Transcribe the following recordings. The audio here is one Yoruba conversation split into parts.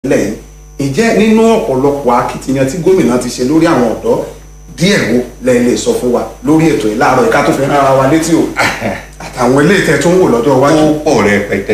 lẹ́yìn ìjẹ́ nínú ọ̀pọ̀lọpọ̀ akitiyan tí gómìnà ti ṣe lórí àwọn ọ̀dọ́ díẹ̀ wo lẹ́yìn lè sọ fún wa lórí ètò yìí láàárọ̀ ìka tó fi rán ara wa létí o àtàwọn ilé ìtẹ́ tó ń wò lọ́dọ̀ iwájú. ó pọ̀ rẹpẹtẹ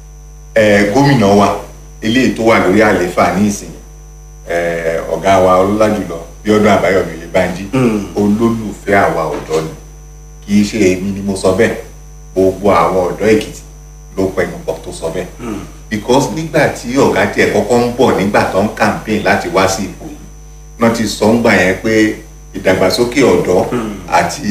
ẹ gómìnà wa eléyìí tó wà lórí àlééfà ní ìsìn ẹ ọ̀gá wa ọlọ́lá jùlọ Bíọ́dún Àbáyọ̀mí Oyèbánjí olólùfẹ́ àwa ọ̀dọ́ ni kì í ṣe èmi ni mo sọ bẹ́ẹ̀ gbogbo àwọn ọ̀dọ́ Èkìtì ló pẹnu pọ̀ tó sọ bẹ́ẹ̀ because nígbà tí ọ̀gá tiẹ̀ kọ́kọ́ ń bọ̀ nígbà tó ń campaign láti wá sí ipò yìí náà ti sọ ń gbà yẹn pé ìdàgbàsókè ọ̀dọ́ àti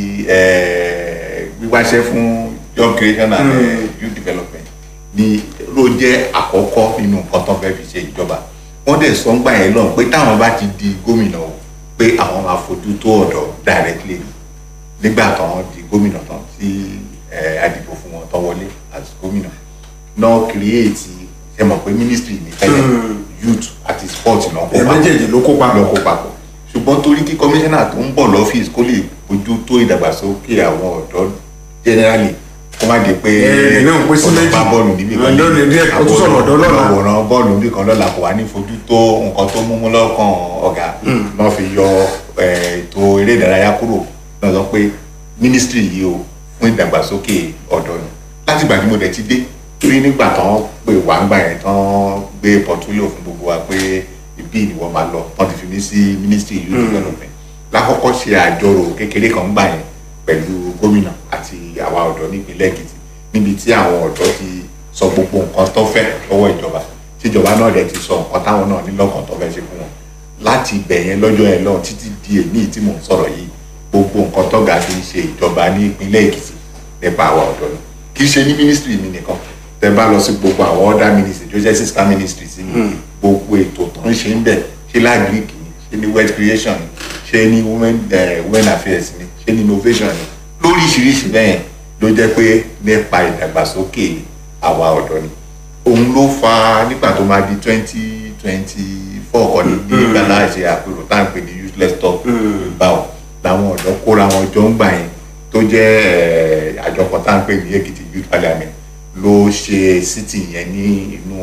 eh, wíwáṣẹ́ fún job creation and eh, youth development ni ló jẹ́ àkọ́kọ́ nínú nǹkan tó fẹ́ fi ṣe ìjọba wọ́n dẹ̀ sọ ń gbà yẹn lọ́n pé táwọn bá ti di gómìnà o pé àwọn máa fojú tó ọ̀dọ́ directly nígbà táwọn di gómìnà tán tí eh, àdìbò fún wọn tán wọlé as gómìnà náà create ṣe mọ̀ pé ministry ní tẹ́lẹ̀ youth àti sport náà kó ẹ méjèèjì ló kó papọ̀. lọ kó papọ̀ ṣùgbọ́n torí kí kọmíṣánná tó ń bọ̀ lọ́fíìsì kó lè bójú tó ìdàgbàsókè àwọn ọ̀dọ́ generally kó má di pé Ẹ, náà pín sí méjì. ọ̀dọ́ bá bọ́ọ̀lù níbi kan Lónìí díẹ̀, ó tún sọ̀rọ̀ ọ̀dọ́ lọ́la. àwòrán bọ́ọ̀lù níbi kan lọ́la kò wá ní fojú tó nǹkan tó múmú lọ́kàn ọ̀gá náà fi yọ eh, ètò eré ìdárayá kúrò náà sọ pé mínísítírì yìí o fún ìdàgbàsókè ọ̀dọ́ ni láti ìgbà tí mo dẹ̀ ti dé torí nígbà tán pé wà ń gbà yẹn tán gbé pọtúlò fún gbogbo wa pé ibi ìwọ máa lọ wọ́n ti fi mí sí mínísítírì youth development lákọ́kọ́ ṣe àjọrò kékeré kan gbà yẹn pẹ̀lú gómìnà àti àwa ọ̀dọ́ nípínlẹ̀ Èkìtì níbi tí àwọn ọ̀dọ́ ti sọ gbogbo nǹkan tó fẹ́ lọ́wọ́ ìjọba tíjọba náà dẹ̀ ti sọ nǹkan táwọn náà ní lọ́kàn tó fẹ́ ṣe fún wọn láti ibẹ̀ yẹn lọ́jọ́ yẹn lọ́hùn títí di èmi tí mò ń sọ̀rọ̀ yìí gbogbo nǹkan tọ́gà fi ń ṣe ìjọba ní ìpínlẹ̀ Èkìtì nípa àwa ọ̀dọ́ ni kì í ṣe ní mínísítírì mi nìkan tẹ bá lọ sí gbogbo àwọn other ministry tó jẹ́ sister ministry sí mi gbogbo ètò tó ń ṣe ń bẹ̀ ṣé lágric ni ṣé ní wealth creation ni ṣé ní women eh, women affairs ni ṣé ní innovation ni lóríṣiríṣi bẹ́ẹ̀ ló jẹ́ pé nípa ìdàgbàsókè àwa ọ̀dọ́ ni òun ló fa nígbà tó máa di twenty twenty four kọ́ni ní ìgbàlá ṣe àpérò tá à ń pè ní useless talk báwo làwọn ọ̀dọ́ kóra wọn jọ ń gbà yẹn tó jẹ́ eh, àjọ kan tá à ń pè ní Èkìtì youth parliament ló ṣe sítì yẹn ní inú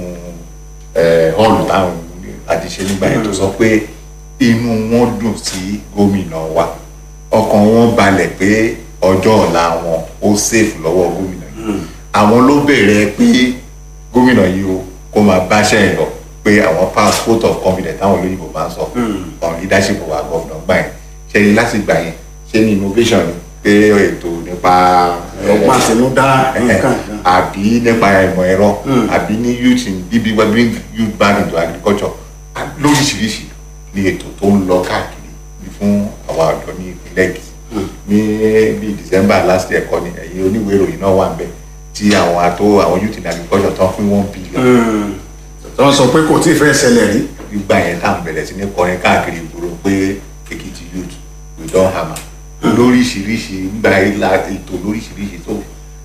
hall táwọn àti ṣe nígbà yẹn tó sọ pé inú wọn dùn sí gómìnà wa ọkàn wọn balẹ̀ pé ọjọ́ ọ̀la wọn ó safe lọ́wọ́ gómìnà yìí àwọn ló bẹ̀rẹ̀ pé gómìnà yìí o kó máa báṣẹ́ ẹ̀ lọ pé àwọn pass vote of confidence táwọn olóyìnbó máa ń sọ on leadership of our governor gbà yẹn ṣe ni láti gbà yẹn ṣe ni innovation ni pé ètò nípa ọgbọ́n àtinúdá nǹkan kan. àbí nípa ìmọ̀ ẹ̀rọ àbí ní youth in bíbí wẹ́ bring youth back into agriculture à- lóríṣiríṣi ni ètò tó ń lọ káàkiri ní fún àwa ọ̀dọ́ ní ìpínlẹ̀ Èkìtì ní bí December last year kọ́ ni ẹ̀yin oníwèé ìròyìn náà wà ń bẹ̀ tí àwọn àtó àwọn youth in agriculture tán fún one billion tó ń sọ pé kò tí ì fẹ́ ṣẹlẹ̀ rí. gbígbà yẹn tá à ń bẹ̀rẹ̀ sí ní kọrin káàkiri ìgboro pé Èkìtì youth we don hammer lóríṣiríṣi nígbà ìlà ètò lóríṣiríṣi tó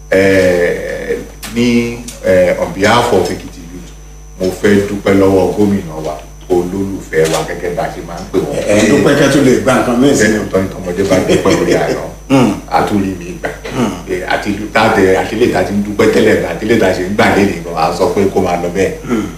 eh, ní eh, on behalf of Èkìtì youth mo fẹ́ dúpẹ́ lọ́wọ́ gómìnà wa olólùfẹ́ wa gẹ́gẹ́ bá a ṣe máa ń pè wọ́n. ẹ̀ dúpẹ́ kẹ́ tó lè gba nǹkan mí sí sẹ́ni ọ̀tọ́ ìtọ́mọdé bá dúpẹ́ lórí àná àtúrí mi gbà Eh, àti táàtẹ àtìlẹ́ ta ti ń dúpẹ́ tẹ́lẹ̀ gbà àtìlẹ́ ta ṣe ń gbà lẹ́nu ìgbà wa sọ pé kó máa lọ bẹ́ẹ̀.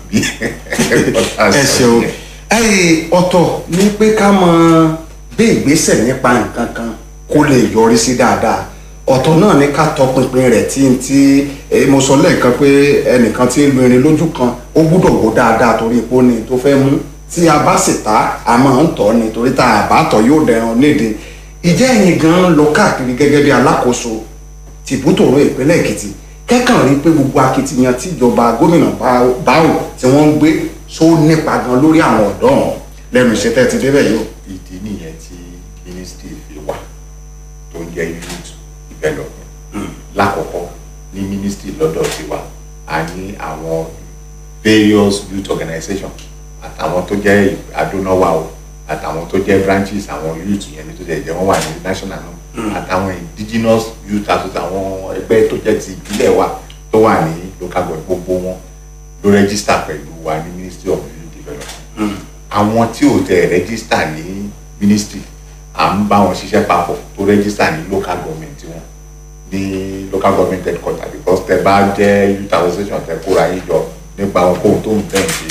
ẹ ṣeun ẹyìn ọ̀tọ̀ ní pé ká mọ bí ìgbésẹ̀ nípa nǹkan kan kó lè yọrí sí dáadáa ọ̀tọ̀ náà ní ká tọpinpin rẹ̀ tí n tí eh, mo sọ lẹ́ẹ̀kan pé ẹnìkan tí ń lu irin lójú kan ó gbúdọ̀ wò dáadáa torí ipò ni tó fẹ́ mú tí a bá sì ta a máa ń tọ́ ni torí tá a bá tọ́ yóò dẹran léde ìjẹ́ ẹ̀yin gan lọ káàkiri gẹ́gẹ́ bí alákòóso tìbútòrò ìpínlẹ̀ Èkìtì kẹ́kàn rí pé gbogbo akitiyan tíjọba gómìnà Bá- Báwò tí wọ́n ń gbé só nípa gan lórí àwọn ọ̀dọ́ ọ̀hún lẹ́nu iṣẹ́ tẹ́ ti débẹ̀ yìí o. ìdí nìyẹn tí ministry fi wà tó ń jẹ́ youth development lákọ̀ọ́kọ́ ní ministry lọ́dọ̀ tiwa a ní àwọn various youth organization àtàwọn tó jẹ́ adónáwà o àtàwọn tó jẹ́ branches àwọn youth yẹn ní tó jẹ́ jẹ́ wọ́n wà ní national náà àtàwọn indigenous youth association àwọn ẹgbẹ́ tó jẹ́ ti ìbílẹ̀ wa tó wà ní local government gbogbo wọn ló register pẹ̀lú wa ní ministry of youth development àwọn tí ò tẹ rẹ́gísítà ní ministry à ń bá wọn ṣiṣẹ́ papọ̀ tó rẹ́gísítà ní local government wọn ní local government headquarter because tẹ bá jẹ́ youth association tẹ kóra yín jọ nípa ohun kóhun tó ń tẹ̀ ń ṣe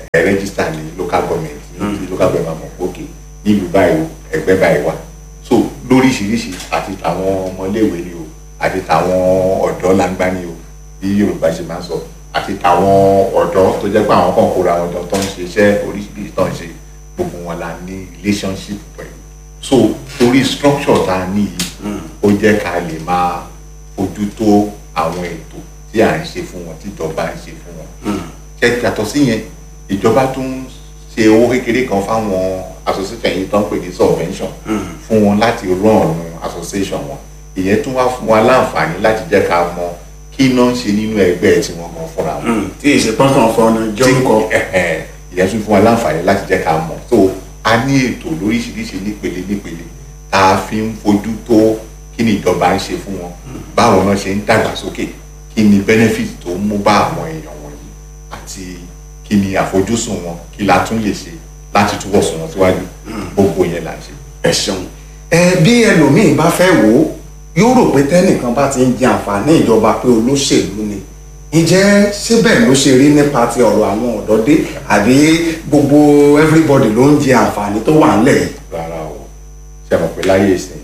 ẹ rẹ́gísítà ní local government ní ti local government mọ̀ pé òkè nílùú báyìí o ẹgbẹ́ báyìí wà so lóríṣiríṣi àti àwọn ọmọléèwé ni o àti tàwọn ọ̀dọ́ langba ni o bí Yorùbá ṣe máa ń sọ àti tàwọn ọ̀dọ́ tó jẹ́ pé àwọn kan kóra àwọn ọ̀dọ́ tó ń ṣe iṣẹ́ oríṣiríṣi tó ń ṣe gbogbo wọn la ní relationship pẹ̀lú so torí structure tá a ní yìí ó jẹ́ ká lè máa fojú tó àwọn ètò tí à ń ṣe fún wọn tí ìjọba ń ṣe fún wọn ṣe yàtọ̀ sí yẹn ìjọba tún ń ṣe owó kékeré kan fáwọn association yìí tó ń pè ní subvention fún wọn láti run association wọn ìyẹn tún wá fún wa láǹfààní láti jẹ́ ká mọ kí iná ń ṣe nínú ẹgbẹ́ tí wọ́n gan fúnra wọn tí ìṣèpọ́nkàn fọ́nà jọ́ǹkọ. ìyẹn tún fún wa láǹfààní láti jẹ́ ká mọ̀ so a ní ètò lóríṣiríṣi nípele nípele tá a fi ń fojú tó kí ni ìjọba ń ṣe fún wọn báwo náà ṣe ń dàgbàsókè kí ni benefit tó ń mú bá àwọn èèyàn wọ̀nyí àti kí ni àfojúsùn wọn kí la tún lè ṣe láti túbọ̀ sùn wọn síwájú gbogbo yẹn là ń ṣe. ẹ ṣeun ẹ bí ẹlòmíín bá fẹ́ wò ó yóò rò pé tẹ́nìkan bá ti ń jẹ àǹfààní ìjọba pé olóṣèlú ni ǹjẹ́ síbẹ̀ ló ṣe rí nípa ti ọ̀rọ̀ àwọn ọ̀dọ́ dé àbí gbogbo everybody ló ń jẹ àǹfààní tó wà ńlẹ̀ yìí. rárá o ṣe mọ̀ pé láyé ìsìn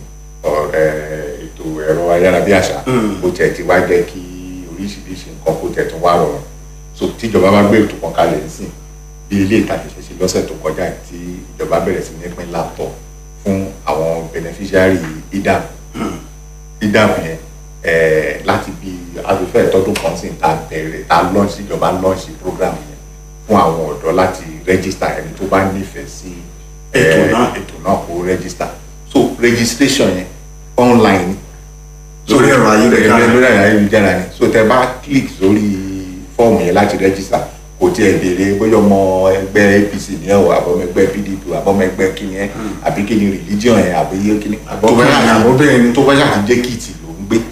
ètò ẹ̀rọ ayárabíàṣá kò tẹ̀ ti wá jẹ́ kí oríṣiríṣi nǹkan kó tẹ̀ tún wá rọrùn so tíjọba bá gbé ètò kan kalẹ̀ nísìn bí ilé ìtajà ṣe ṣe lọ́sẹ̀ tó kọjá tí ìjọba bẹ̀rẹ̀ sí ní pín laptop fún àwọn beneficiary idam idam yẹn láti bí afẹ́fẹ́ ìtọ́dún kan sí ta bẹ̀rẹ̀ ta launch ìjọba launch program yẹn fún àwọn ọ̀dọ́ láti register ẹni tó bá nífẹ̀ẹ́ sí ètò náà ètò náà kó register so registration yẹn online lórí ẹ̀rọ ayélujára lórí ẹ̀rọ ayélujára ni so tẹ bá click sórí fọ́ọ̀mù yẹn láti register kò tiẹ̀ béèrè bóyá ọmọ ẹgbẹ́ APC ni ẹ̀ o àbọ̀mọ ẹgbẹ́ PDP àbọ̀mọ ẹgbẹ́ kíni ẹ̀ àbí kíni religion ẹ̀ àbí kíni tó bá yà àbọ̀bẹ̀rẹ̀ ni tó bá yà ti jẹ́ kìtì ló ń gbé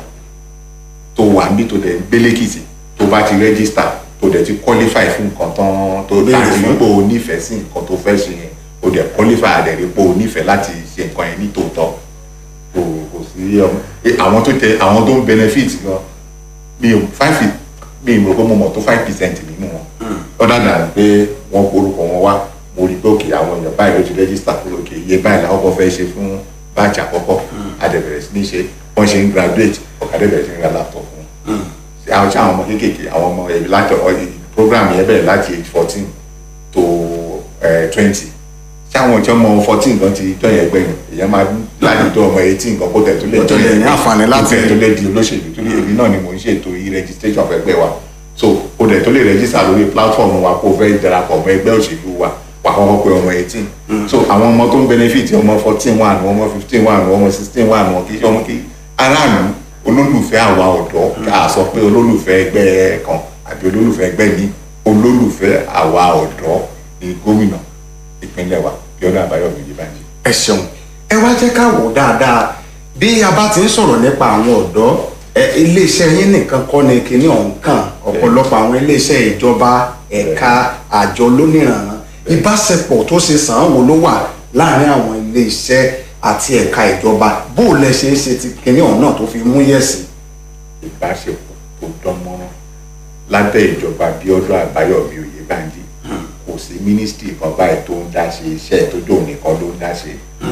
tó wà níbi tó dẹ̀ ń gbé lẹ́kìtì tó bá ti register tó dẹ̀ ti qualify fún nǹkan tán tó Béèrè láti fún. rí pé o nífẹ̀ẹ́ sí nǹkan tó fẹ́ ṣe yẹn o dẹ̀ qualify àdẹ̀ rí pé o nífẹ̀ẹ́ láti ṣe nǹkan yẹn ní tòótọ́ kò kò sí ọmọ eh, àwọn tó tẹ àwọn tó ń benefit gan mi ò five mi ò rò pé mo mọ̀ tó five percent nínú wọn ọ̀dà dà pé wọ́n porúkọ wọn wá mo rí pé òkè àwọn èèyàn báyìí ló ti register pé òkè iye báyìí làwọn kan fẹ́ ṣe fún báàjì àkọ́kọ́ àdẹ̀bẹ̀rẹ̀ sí ní ṣe wọ́n ṣe ń graduate ọ̀kadà bẹ̀rẹ̀ sí ní ra laptop fún un àwọn tí àwọn ọmọ kéékèèké àwọn ọmọ ẹbí láti ọ- program yẹn bẹ̀rẹ̀ láti age fourteen to twenty tí àwọn tí ọmọ fourteen kan ti jọ yẹn gbẹ̀yìn èèyàn máa láti tó ọmọ eighteen kan kó tẹ̀ tó lè Kó tó lè ní àǹfààní láti- kó tẹ̀ tó lè di olóṣèlú torí èmi náà ni mò ń ṣètò e-registration fẹ́gbẹ́ wa so kó tẹ̀ tó lè register lórí platform wa kó fẹ́ darapọ̀ mọ́ ẹgbẹ́ òṣèlú wa wà kọ́kọ́ pé ọmọ eighteen so àwọn ọmọ tó ń benefit ọmọ fourteen wà nù ọmọ fifteen wà nù ọmọ sixteen wà nù kì í ṣe ọmọ kì í aráàlú olólùfẹ́ àwa ọ̀dọ́ ká sọ pé olólùfẹ́ ẹgbẹ́ kan àbí olólùfẹ́ ẹgbẹ́ mi olólùfẹ́ àwa ọ̀dọ́ ni gómìnà ìpínlẹ̀ wa Bíọ́dún Àbáyọ̀mí Oyèbánjí. ẹ ṣeun ẹ wá jẹ́ ká wò dáadáa bí a bá ti ń sọ̀rọ̀ nípa àwọn ọ̀dọ́ ẹ iléeṣẹ́ yín nìkan kọ́ ni kinní ọ̀hún kàn ọ̀pọ̀lọpọ̀ àwọn iléeṣẹ́ ìjọba ẹ̀ka àjọ lóníranran ìbáṣepọ̀ tó ṣe sàn án wo ló wà láàárín àwọn iléeṣẹ́ àti ẹ̀ka ìjọba bó o lẹ ṣe é ṣe ti kinní ọ̀hún náà tó fi mú yẹ̀sì. ìbáṣepọ̀ tó dán mọ́rán lábẹ́ ìjọba Bíọ́dún Àbáyọ̀mí Oyèbánjí kò sí mínísítì kan báyìí tó ń dá ṣe iṣẹ́ tó dóun nìkan ló ń dá ṣe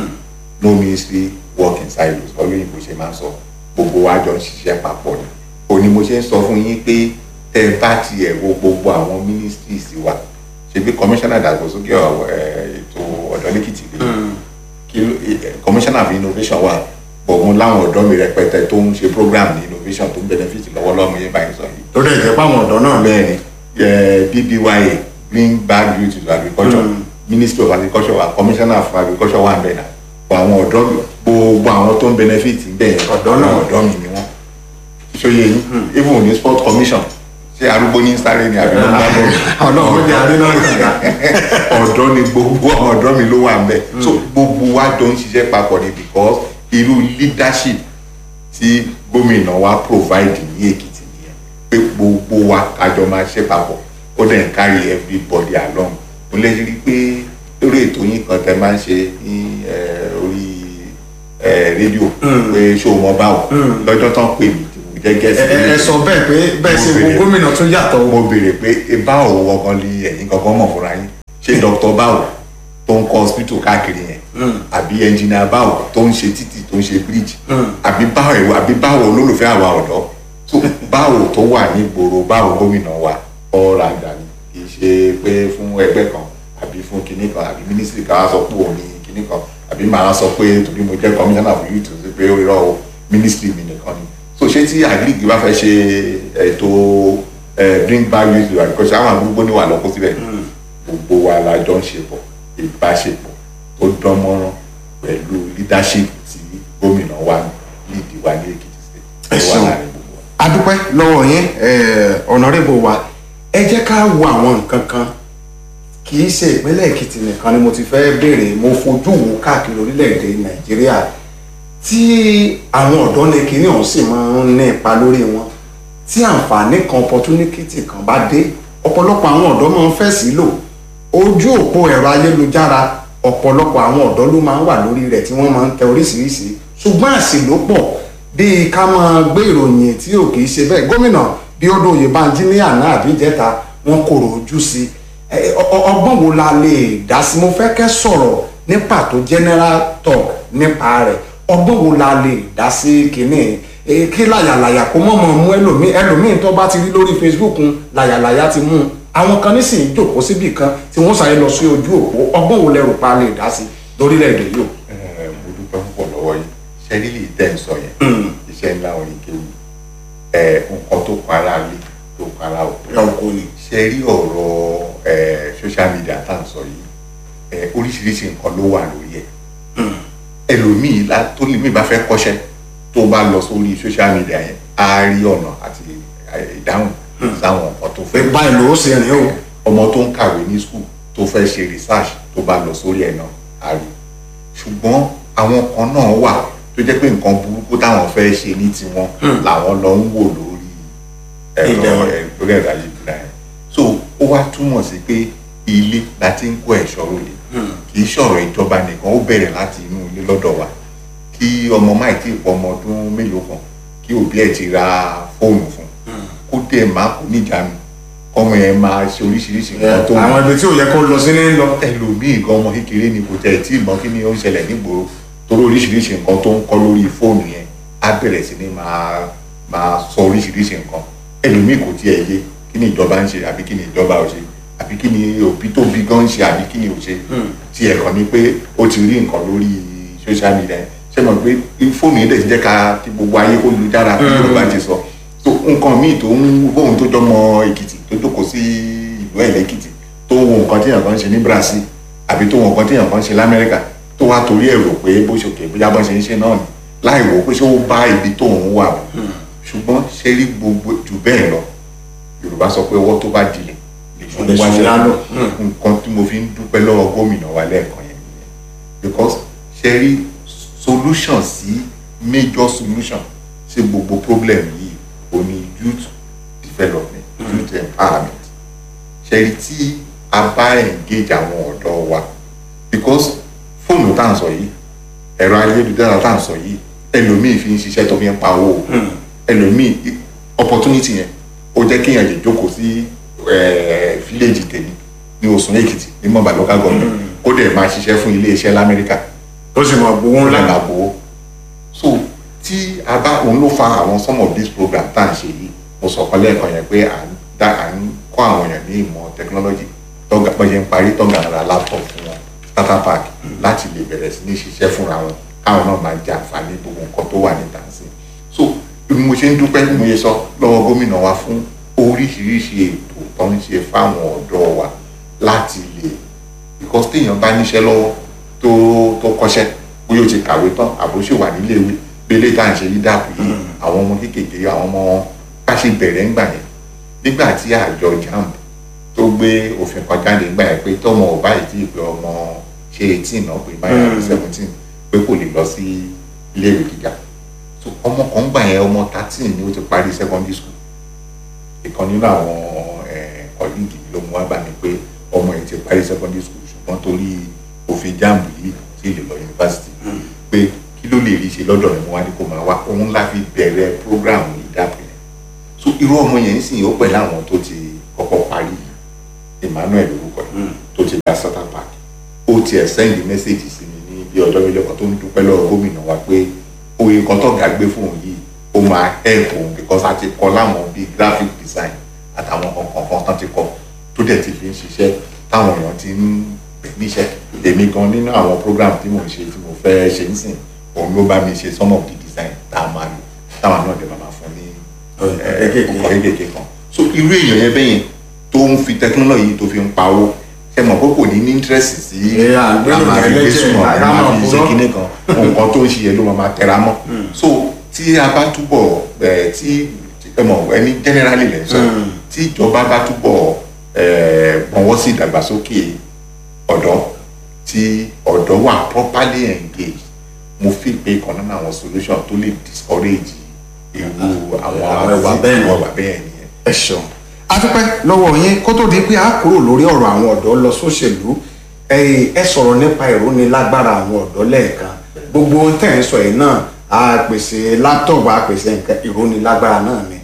no ministry work in silos olóyìnbó ṣe máa ń sọ gbogbo wa jọ ń ṣiṣẹ́ papọ̀ ni òní mo ṣe ń sọ fún yín pé tẹ́ ẹ bá tiẹ̀ wo gbogbo àwọn ministries wa ṣebí commissioner ìdàgbàsókè ọ̀- ẹ̀, ètò ọ̀dọ́ lẹ́kìtì lè kí ló- eh, commissioner of innovation wà bọ̀ mo láwọn ọ̀dọ́ mi rẹpẹtẹ tó ń ṣe program ní innovation tó ń benefit lọ́wọ́lọ́wọ́ yẹn báyìí sọ yìí tó dẹ̀ jẹ́ pàwọn ọ̀dọ́ náà bẹ́ẹ̀ ni eh, BBYA green bag youth to agriculture ministry of agriculture wa commissioner of agriculture wà bẹ́ẹ̀ náà bọ̀ àwọn ọ̀dọ́ gbogbo àwọn tó ń benefit bẹ́ẹ̀ Ọ̀dọ́ náà. àwọn ọ̀dọ́ mi ni wọ́n ṣòye yín even ní sport commission ṣé arúgbó ní sáré ni àbí wọ́n bá bọ̀ ọlọ́run jẹ́ adé náà kàkà. ọ̀dọ́ ni gbogbo àwọn ọ̀dọ́ mi ló wà ń bẹ̀ so gbogbo wa jọ ń ṣiṣẹ́ papọ̀ ni because irú leadership tí gómìnà wa provide ní Èkìtì nìyẹn pé gbogbo wa kájọ máa ṣe papọ̀ ó dẹ̀ ń carry everybody along mo lè rí i pé lórí ètò yín kan tẹ máa ń ṣe ní eh, orí eh, rédíò pé ṣó wọn báwọn lọ́jọ́ tán pè mí tí mo jẹ́ gẹ̀ẹ́sì ẹ ẹ sọ bẹ́ẹ̀ pé bẹ́ẹ̀ ṣe wo gómìnà tún yàtọ̀ o. mo béèrè pé e bá òun gangan lè ẹ̀yin gangan mọ̀ fúnra yín ṣé dr báwo tó ń kọ́ hospital káàkiri yẹn àbí engineer báwo tó ń ṣe títì tó ń ṣe bridge àbí báwo àbí báwo olólùfẹ́ àwa ọ̀dọ́ tó báwo tó wà ní ìgboro báwo gómìnà wa ọ̀rọ̀ àgbà ni kì í ṣe pé fún ẹgbẹ́ kan àbí fún kinní kan àbí mínísírì kan á sọ pé òun ní kinní kan àbí màá sọ pé torí mo jẹ́ commissioner for youth ṣe pé ó irọ́ o mínísírì mi nìkan ni so ṣé tí agric bá fẹ́ ṣe ètò bring back youth to agriculture àwọn àgbúgbó ní wà lọ́kọ́ síbẹ̀ gbogbo wa la jọ ń ṣe pọ̀ ìbáṣepọ̀ tó dán mọ́rán pẹ̀lú leadership tí gómìnà wa nídìí wa ní Èkìtì state Ẹ tó wà ṣeun. láàrin gbogbo wa. a dúpẹ́ lọ́wọ́ yín ọ̀nàrẹ́bù wa ẹ jẹ́ ká wo àwọn nǹkan kan kì í ṣe ìpínlẹ̀ èkìtì nìkan ni mo ti fẹ́ béèrè mo fojú wo káàkiri orílẹ̀-èdè nàìjíríà tí àwọn ọ̀dọ́ ní kinní ọ̀hún sì máa ń ní ipa lórí wọn tí àǹfààní kan opportunity kan bá dé ọ̀pọ̀lọpọ̀ àwọn ọ̀dọ́ máa ń fẹ́ sí lò ojú òpó ẹ̀rọ ayélujára ọ̀pọ̀lọpọ̀ àwọn ọ̀dọ́ ló máa ń wà lórí rẹ̀ tí wọ́n máa ń tẹ oríṣiríṣi ṣùgbọ́n àṣìlópọ̀ bíi ká máa gbé ìròyìn tí ò kì í ṣe bẹ́ẹ̀ gómìnà bí ó dòye Bánjí ní àná àbí ìjẹta wọn kòrò ojú sí i ẹ, ọ- ọ- ọgbọ́n wo la lè dá sí mo fẹ́ kẹ́ sọ̀rọ̀ ní pàtó general talk nípa rẹ̀ ọgbọ́n wo la lè dá sí kínní ẹ, kí làyàlàyà kó mọ̀ mọ̀ mú ẹlòmíì ẹlòmíì tó bá ti rí lórí Facebook ń làyàlàyà ti mú un àwọn kan nísìnyí jòkó síbì kan tí wọ́n sáré lọ sí ojú òpó ọgbọ́n wo lẹ rò pa lè dá sí lórílẹ̀‐èdè yìí o. Ẹ, mo dúpẹ́ púpọ̀ lọ́wọ́ yìí ṣẹ́rílì tẹ́ ń sọ yẹn iṣẹ́ ńlá orin kéwì ẹ nǹkan tó para lé tó para òkú ẹ ò kò ní. ṣe rí ọ̀rọ̀ ẹ social media tá à ń sọ yìí ẹ oríṣiríṣi nǹkan ló wà lórí ẹ̀ ẹlòmíì la- tó lè mí bá fẹ́ kọ́ṣẹ́ tó bá lọ sórí social media yẹn á rí ọ̀nà àti ẹ, ìdáhùn sáwọn nǹkan tó pé fẹ́ báyìí ló ṣe rìn o. ọmọ tó ń kàwé ní school tó fẹ́ ṣe research tó bá lọ sórí ẹ̀ náà á rí ṣùgbọ́n àwọn kan náà wà tó jẹ́ pé nǹkan burúkú táwọn fẹ́ ṣe ní tiwọn làwọn lọ ń wò lórí ẹ̀rọ Ìdẹ̀rùn. ẹ̀- lórí ẹ̀rọ ayélujára yẹn so ó wá túmọ̀ sí pé ilé la ti ń kó ẹ̀ṣọ́ ròde kì í ṣọ̀rọ̀ ìjọba nìkan ó bẹ̀rẹ̀ láti inú ilé lọ́dọ̀ wa kí ọmọ máì tí ì pọ̀ ọmọ ọdún mélòó kan kí òbí ẹ̀ ti ra fóònù fún kó dẹ̀ má kó níjànú kọ́mọ yẹn máa ṣe oríṣiríṣi nǹkan tó àwọn ibi tí ò yẹ kó lọ sí ní lọ. ẹlòmíì gan ọmọ kékeré ni kò tẹ̀ tí ìmọ̀ kí ni ó ń ṣẹlẹ̀ nígboro torí oríṣiríṣi nǹkan tó ń kọ́ lórí fóònù yẹn á bẹ̀rẹ̀ sí ni máa máa sọ oríṣiríṣi nǹkan ẹlòmíì kò tiẹ̀ yé kí ni ìjọba ń ṣe àbí kí ni ìjọba ò ṣe àbí kí ni òbí tó bí gan ń ṣe àbí kí ni ò ṣe tiẹ̀ kàn ní pé ó ti rí nǹkan lórí social media yẹn ṣé mọ̀ pé fóònù yẹn dẹ̀ ti jẹ́ ká kí gbogbo ayé kó lu dára bí Yorùbá ti sọ so nǹkan míì tó ń bóun tó jọmọ Èkìtì tó jókòó sí ìlú ẹ̀ lẹ́kìtì tó ń wo nǹkan tí èèyàn kan ń ṣe ní Brazil àbí tó ń wo nǹkan tí èèyàn kan ń ṣe l'Amẹ́ríkà tó wá torí ẹ̀ rò pé bó ṣe òkè bóyá bó ṣe ń ṣe náà ni láì wò ó pé ṣé ó bá ibi tó ń wà bọ̀ ṣùgbọ́n ṣe rí gbogbo jù bẹ́ẹ̀ lọ Yorùbá sọ pé ọwọ́ tó bá dilẹ̀ lè ṣe Lè ṣe lálọ́. nǹkan tí mo fi ń dúpẹ́ lọ́wọ́ gómìnà wa lẹ́ẹ̀kan yẹn nìyẹn because ṣe rí solution sí major solution sí gbogbo problem yìí ó ní youth development youth empowerment ṣe rí tí a bá engage àwọn ọ̀dọ́ wa because fóònù tá à ń sọ yìí ẹ̀rọ ayélujára tá à ń sọ yìí ẹlòmíì fi ń ṣiṣẹ́ tó fi ń pawó o ẹlòmíì opportunity yẹn ó jẹ́ kéèyàn lè jókòó sí eh, village tèmi ní Òṣùn Èkìtì ní mọ̀bà local government kó dẹ̀ máa ṣiṣẹ́ fún iléeṣẹ́ l'Amẹ́ríkà tó sì máa gbowó ńlá. ńlá gbowó so tí a bá òun ló fa àwọn some of these programs tá à ń ṣe yìí mo sọ kan lẹ́ẹ̀kan yẹn pé à ń dá à ń kọ́ àwọn èèyàn ní ìmọ̀ technology tọ́gà bọ́jẹ́ ń parí tọ́gà ń ra laptop fún wọn starter pack láti lè bẹ̀rẹ̀ sí ní ṣiṣẹ́ fúnra wọn káwọn náà máa jẹ àǹfààní gbogbo nǹkan tó wà níta sí so bí mo ṣe ń dúpẹ́ bí mo ṣe sọ lọ́wọ́ gómìnà wa fún oríṣiríṣi ètò tó ń ṣe fáwọn ọ̀dọ́ wa láti lè because téèyàn bá níṣẹ́ lọ́wọ́ tó tó kọ́ṣẹ́ bóyá o ti kàwé tán àbó ṣì wà nílé ìwé bẹ́lẹ̀ tá à ń ṣe yí dàpọ̀ yìí àwọn ọmọ kéékèèké àwọn ọmọ bá ṣe bẹ̀rẹ̀ ńgbà yẹn nígbà tí àjọ jamb tó gbé òfin kan jáde ńgbà yẹn pé tọmọ ò báyìí tí ìpè ọmọ ṣe eighteen náà pé báyìí àbí seventeen pé kò lè lọ sí iléèwé gíga so ọmọ kan gbà yẹn ọmọ thirteen ni ó ti parí secondary school ìkan nínú àwọn kọ́líìgì ló mú wá bá mi pé ọmọ yẹn ti parí secondary school ṣùgbọ́n torí òfin jamb yìí tí ì lè lọ yunifásitì pé kí ló lè rí ṣe lọ́dọ̀ rẹ̀ mo wá ní kó máa wá òun la fi bẹ̀rẹ̀ program ìdápẹ́ so irú ọmọ yẹn ń sìn ó pẹ̀lú àwọn tó ti kọ́kọ́ parí Emmanuel orúkọ yìí tó ti gba Southern Park ó tiẹ̀ sẹ́ndì mẹ́sẹ̀gì sí mi ní bí ọjọ́ méjì kan tó ń dúpẹ́ lọ́wọ́ gómìnà wa pé oye kan tó ga gbé fún òun yìí ó máa help òun because a ti kọ́ láwọn bíi graphic design àtàwọn kankan kan tán ti kọ́ tó dẹ̀ ti fi ń ṣiṣẹ́ táwọn èèyàn ti ń pè níṣẹ́ èmi gan nínú àwọn program tí mò ń ṣe tí mo fẹ́ ṣe ń sìn òun ló bá mi ṣe some of the design tá a máa lò táwọn náà dẹ̀ máa fún ní ọkọ̀ kékèké kan so irú èèyàn yẹn bẹ́yẹn tó ń fi technology tó fi ń pawó ṣe mọ̀ pé kò ní ní interest sí àmàlẹ́gbẹ̀sùn àmàlẹ́ ṣe kinní kan nǹkan tó ń ṣe yẹn ló máa tẹra mọ́ so tí a bá túbọ̀ tí ẹ mọ̀ ẹni generally lẹ́ sọ tí ìjọba bá túbọ̀ gbọ̀nwọ́ sí ìdàgbàsókè ọ̀dọ́ tí ọ̀dọ́ wà properly engaged mo fi pé kan nínú àwọn solution tó lè discourage irú àwọn ìwà bẹ́ẹ̀ ìwà bẹ́ẹ̀ nìyẹn. ẹ ṣeun a dúpẹ́ lọ́wọ́ yín kó tó di pé a kúrò lórí ọ̀rọ̀ àwọn ọ̀dọ́ lọ sóṣèlú ẹ sọ̀rọ̀ nípa ìrónilágbára àwọn ọ̀dọ́ lẹ́ẹ̀kan gbogbo ohun tẹ̀ ń sọ yìí náà a pèsè láptọ̀pù a pèsè nǹkan ìrónilágbára náà ni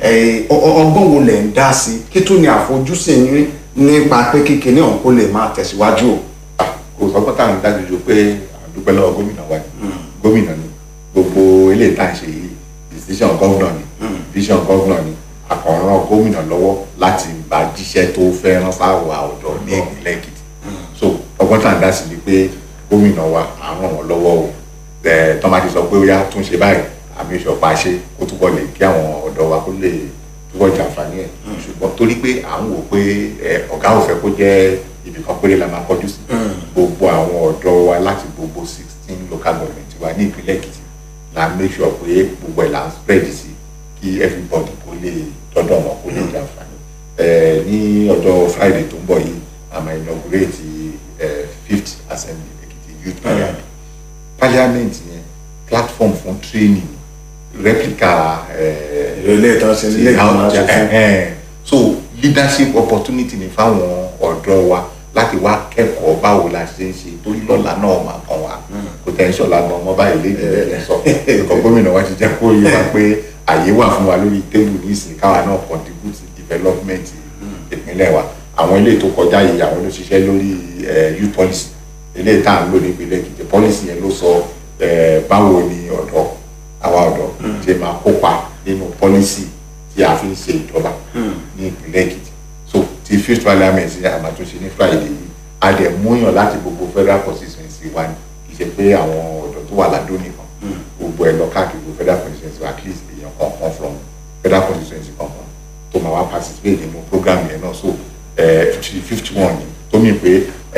ọgbọ́n wo lẹ̀ ń dá sí kí tó ní àfojúsùn yín nípa pé kíkiní ọ̀hún kó lè máa tẹ̀síwájú o. kò sọ pé táwọn dájú ju pé àdúpẹ́ lọ́wọ́ gómìnà wa ni gómìnà ni gbogbo eléyìí tá à ń ṣe yìí decision gómìnà ni decision gómìnà ni àkànràn gómìnà lọ́wọ́ láti bá jíṣẹ́ tó fẹ́ rán sáwà ọ̀dọ́ ní ìpínlẹ̀ Èkìtì so ọgbọ́n tá à ń dá sí ni pé gómìnà wa à ń ràn wọ́n lọ́wọ́ o tọ́ máa ti sọ pé ó yá tún ṣe báyìí àmì ìṣọ̀pá ṣe kó túbọ̀ lè kí àwọn ọ̀dọ́ wa kó lè túbọ̀ jàǹfààní ẹ̀ ṣùgbọ́n torí pé à ń wò pé ọ̀gá ò fẹ́ kó jẹ́ ibì kan péré la máa kọjú sí gbogbo àwọn ọ̀dọ́ wa láti gbogbo sixteen local government wa ní ìpínlẹ̀ Èkìtì la make sure pé gbogbo ẹ̀ là ń spread sí kí everybody kó lè dọ́dọ̀ wọn kó lè jàǹfààní ní ọjọ́ Friday tó ń bọ̀ yìí a máa inaugurate fifth assembly Èkìtì youth parliament parliament yẹn platform fún training replica ilé ìtọ́sí ilé ìgbìmọ̀ aṣòfin. so leadership opportunity ni fáwọn ọ̀dọ́ wa láti wá kẹ́kọ̀ọ́ báwo la ṣe ń ṣe torí lọ́la náà máa kàn wá kò tẹ̀ ń ṣọ̀la gan ọmọ báyìí léde lẹ́yìn sọ ẹ̀kọ́ gómìnà wa ti jẹ́ kó yé wa pé àyè wà fún wa lórí tébù nísìnyí káwa náà contribute to development ìpínlẹ̀ wa àwọn ilé tó kọjá yìí àwọn ló ṣiṣẹ́ lórí youth policy ilé tá à ń lò ní ìpínlẹ̀ Èkìtì policy yẹn ló sọ báwo ni ọ̀dọ́ àwa ọ̀dọ́ ṣe máa kópa nínú policy tí a fi ń ṣe ìjọba ní ìpínlẹ̀ Èkìtì so ti fifth parliament ní àmàtúnṣe ní Friday yìí a dẹ̀ múyàn láti gbogbo federal constituency wa ni kì í ṣe pé àwọn ọ̀dọ́ tó wà ládó nìkan gbogbo ẹ̀ lọ káàkiri gbogbo federal constituency wa at least èèyàn kọ̀ọ̀kan from federal constituency kọ̀ọ̀kan tó máa wá participate nínú program yẹn náà so fifty one ni tó mì pé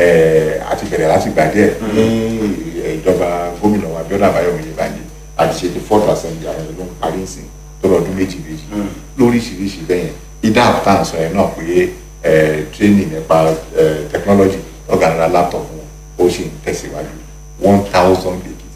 a ti bẹ̀rẹ̀ láti gbà díẹ̀ ní ìjọba gómìnà wa Abíọ́dún Àbáyọ̀mí Oyèbánjí àti ṣe ti fourth assembly àwọn ìlú ń parí sí tó lọ́dún méjì méjì lóríṣiríṣi bẹ́yẹn ìdá àbútà sọ yẹn náà pé training nípa technology ọ̀gára laptop wọn ó ṣe ń tẹ̀síwájú one thousand Èkìtì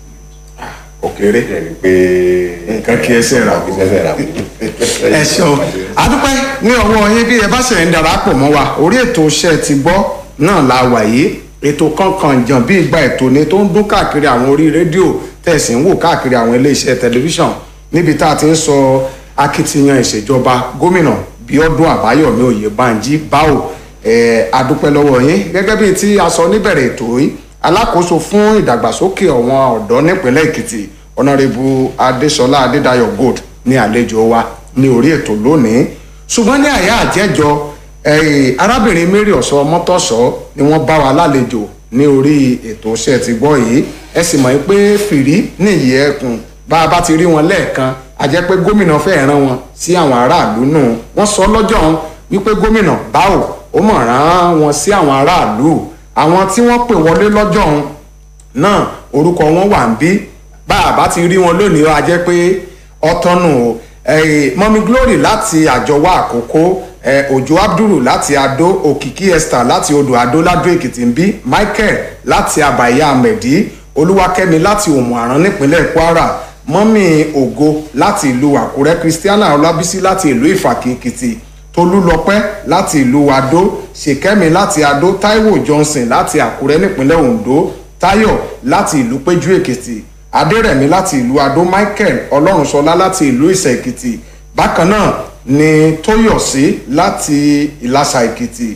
òkèrè ẹ̀rí pé nǹkan kí ẹsẹ̀ rà kí ẹsẹ̀ rà ẹ ṣeun adúpẹ́ ní ọwọ́ yín bí ẹ bá ṣe ń darapọ̀ mọ́ wa orí ètò iṣẹ́ ti gbọ́ náà la wà yìí ètò kankan jàn bí ìgbà ètò ni tó ń dún káàkiri àwọn orí rédíò tẹ̀sí ń wò káàkiri àwọn iléeṣẹ́ tẹlifíṣàn níbi tá a ti ń sọ akitiyan ìṣèjọba gómìnà Bíọ́dún Àbáyọ̀mí Oyèbánjí báwo adúpẹ́ lọ́wọ́ yín gẹ́gẹ́ bíi tí a sọ níbẹ̀rẹ̀ ètò yìí alákòóso fún ìdàgbàsókè ọ̀wọ́n ọ̀dọ́ nípínlẹ̀ Èkìtì ọ̀nàrẹ́bù Adéṣọlá Adédayọ̀ Gold ní àlejò wa ní orí ètò lónìí ṣùgbọ́n ní àyà àjẹjọ arábìnrin Mary ọ̀sọ́ mọ́tọ́sọ́ ni wọ́n bá wa lálejò ní orí ètò iṣẹ́ ti gbọ́ yìí ẹ sì mọ̀ pé fìrí nìyí ẹkùn bá a bá ti rí wọn lẹ́ẹ̀kan a jẹ́ pé gómìnà fẹ́ rán wọn sí àwọn aráàlú nù wọ́n sọ lọ́jọ́ ọ̀hún wípé gómìnà báwo ó mọ̀ rán wọn sí àwọn aráàlú àwọn tí wọ́n pè wọlé lọ́jọ́ ọ̀hún náà orúkọ wọn wà ń bí bá a bá ti rí wọn lónìí a jẹ́ pé ọ̀tọ̀nù o mọ́mí glory láti àjọwọ́ àkókò òjò abdul láti adó òkìkí esther láti odò adó ládó èkìtì ń bí michael láti àbàyà àmẹ̀dí olúwakẹ́mi láti òmù àrán nípínlẹ̀ kwara mọ́mí ògo láti ìlú àkúrẹ́ christiana ọlábísí láti ìlú ìfàkì èkìtì tolúlọpẹ́ láti ìlú adó ṣèkẹ́mi láti adó táíwò johnson láti àkúrẹ́ nípínlẹ̀ ondo táyọ̀ láti ìlú péjú èkìtì adérẹ̀mí láti ìlú adó michael ọlọ́runṣọlá láti ìlú ìsẹ̀ èkìtì bákan náà ni tóyọ̀sí láti ìlàsà èkìtì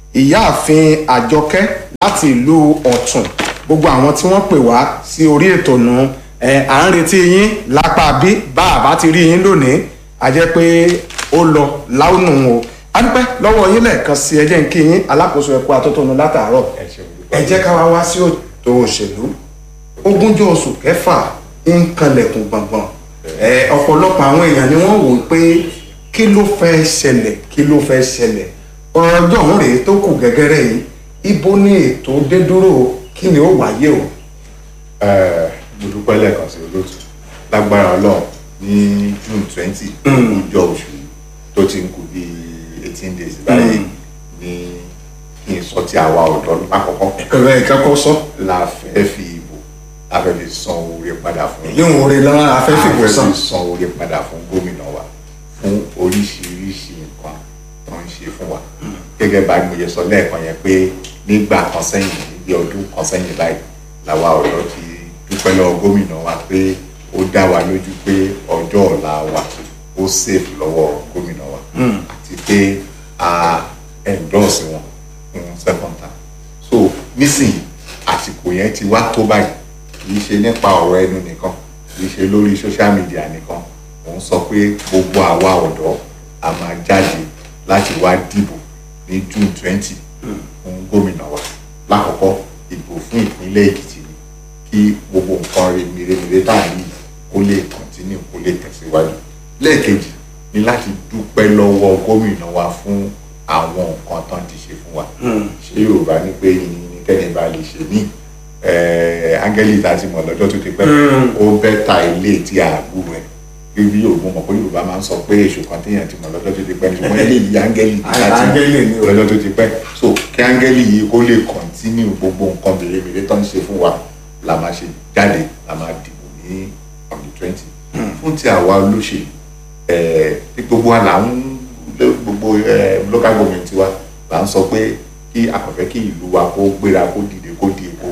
ìyáàfin àjọkẹ́ láti ìlú ọ̀tún gbogbo àwọn tí wọ́n pè wá sí orí ètò nù ẹ à ń retí yín lápá bí bá a bá ti rí yín lónìí a jẹ́ pé ó lọ láwùnù o a dúpẹ́ lọ́wọ́ yín lẹ́ẹ̀kan sí ẹ jẹ́ ń kí yín alákòóso ẹ̀kọ́ atótónu látàárọ̀ ẹ ṣeun dúpẹ́. ẹ jẹ́ ká wá wá sí òtò òṣèlú ogúnjọ́ oṣù kẹfà ń kanlẹ̀kùn gbọ̀ngbọ̀n ẹ ọ̀pọ̀lọpọ̀ àwọn èèyàn ni wọ́n wò ó pé kí ló fẹ́ ṣẹlẹ̀ kí ló fẹ́ ṣẹlẹ̀ ọ̀rọ̀ ọjọ́ òun rèé tó kù gẹ́gẹ́rẹ́ yìí ibo ní ètò dé dúró kí ni ó wáyé o. Ẹ, mo dúpẹ́ lẹ́ẹ̀kan sí olóòtú lágbára ọlọ́run ní june twenty ọjọ́ oṣù yìí tó ti ń kù bí eighteen days báyìí ní kí n sọ ti àwa ọ̀dọ́ lákọ̀ọ́kọ́ ẹ̀rọ ìkẹ́kọ̀ọ́ sọ la fẹ́ fi ìbò la fẹ́ fi san oore padà fún èyí ń wọlé lọ́wọ́ afẹ́fẹ́ kò a sàn. fẹ́ fi san oore padà fún gómìnà wa fún oríṣiríṣi nǹkan tó ń ṣe fún wa gẹ́gẹ́ bá mo yẹ sọ lẹ́ẹ̀kan yẹn pé nígbà kan sẹ́yìn níbi ọdún kan sẹ́yìn báyìí làwa ọ̀dọ́ ti dúpẹ́ lọ́wọ́ gómìnà wa pé ó dá wa lójú pé ọjọ́ ọ̀la wa ó sèfù lọ́wọ́ gómìnà wa àti pé a endorse wọn fún second term so nísìnyí àsìkò yẹn ti wá tó báyìí kì í ṣe nípa ọ̀rọ̀ ẹnu nìkan kì í ṣe lórí social media nìkan mò ń sọ pé gbogbo àwa ọ̀dọ́ a máa jáde láti wá dìbò ní june twenty fún gómìnà wa lákọ̀ọ́kọ́ ìbò fún ìpínlẹ̀ èkìtì ni kí gbogbo nǹkan mèremère tá à ń yìí kó lè continue kó lè tẹ̀síwájú lẹ́ẹ̀kejì ni láti dúpẹ́ lọ́wọ́ gómìnà wa fún àwọn nǹkan tán ti ṣe fún wa ṣé yorùbá ní pé yìnyín ní kẹ́ni bá lè ṣe ní áńgẹ́lì tá a ti mọ̀ lọ́jọ́ tó ti pẹ́ ó bẹ́ ta ilé tí a gbúrò ẹ̀ bí yorùbá mọ̀ pé yorùbá máa ń sọ pé èṣù kan téèyàn ti mọ̀ lọ́jọ́ tó ti pẹ́ ṣùgbọ́n ilé yìí áńgẹ́lì tí a ti Áńgẹ́lì ni o. mọ̀ lọ́jọ́ tó ti pẹ́ so kí áńgẹ́lì yìí kó lè kọ́ntínú gbogbo nǹkan mèremère tó ń ṣe fún wa la máa ṣe jáde la máa dìbò ní on the twenty fún ti àwa olóṣèlú ẹ̀ tí gbogbo wa là ń gbogbo ẹ̀ local government wa là ń sọ pé kí àkọ́fẹ́ kí ìlú wa kó gbéra kó dìde kó di èkó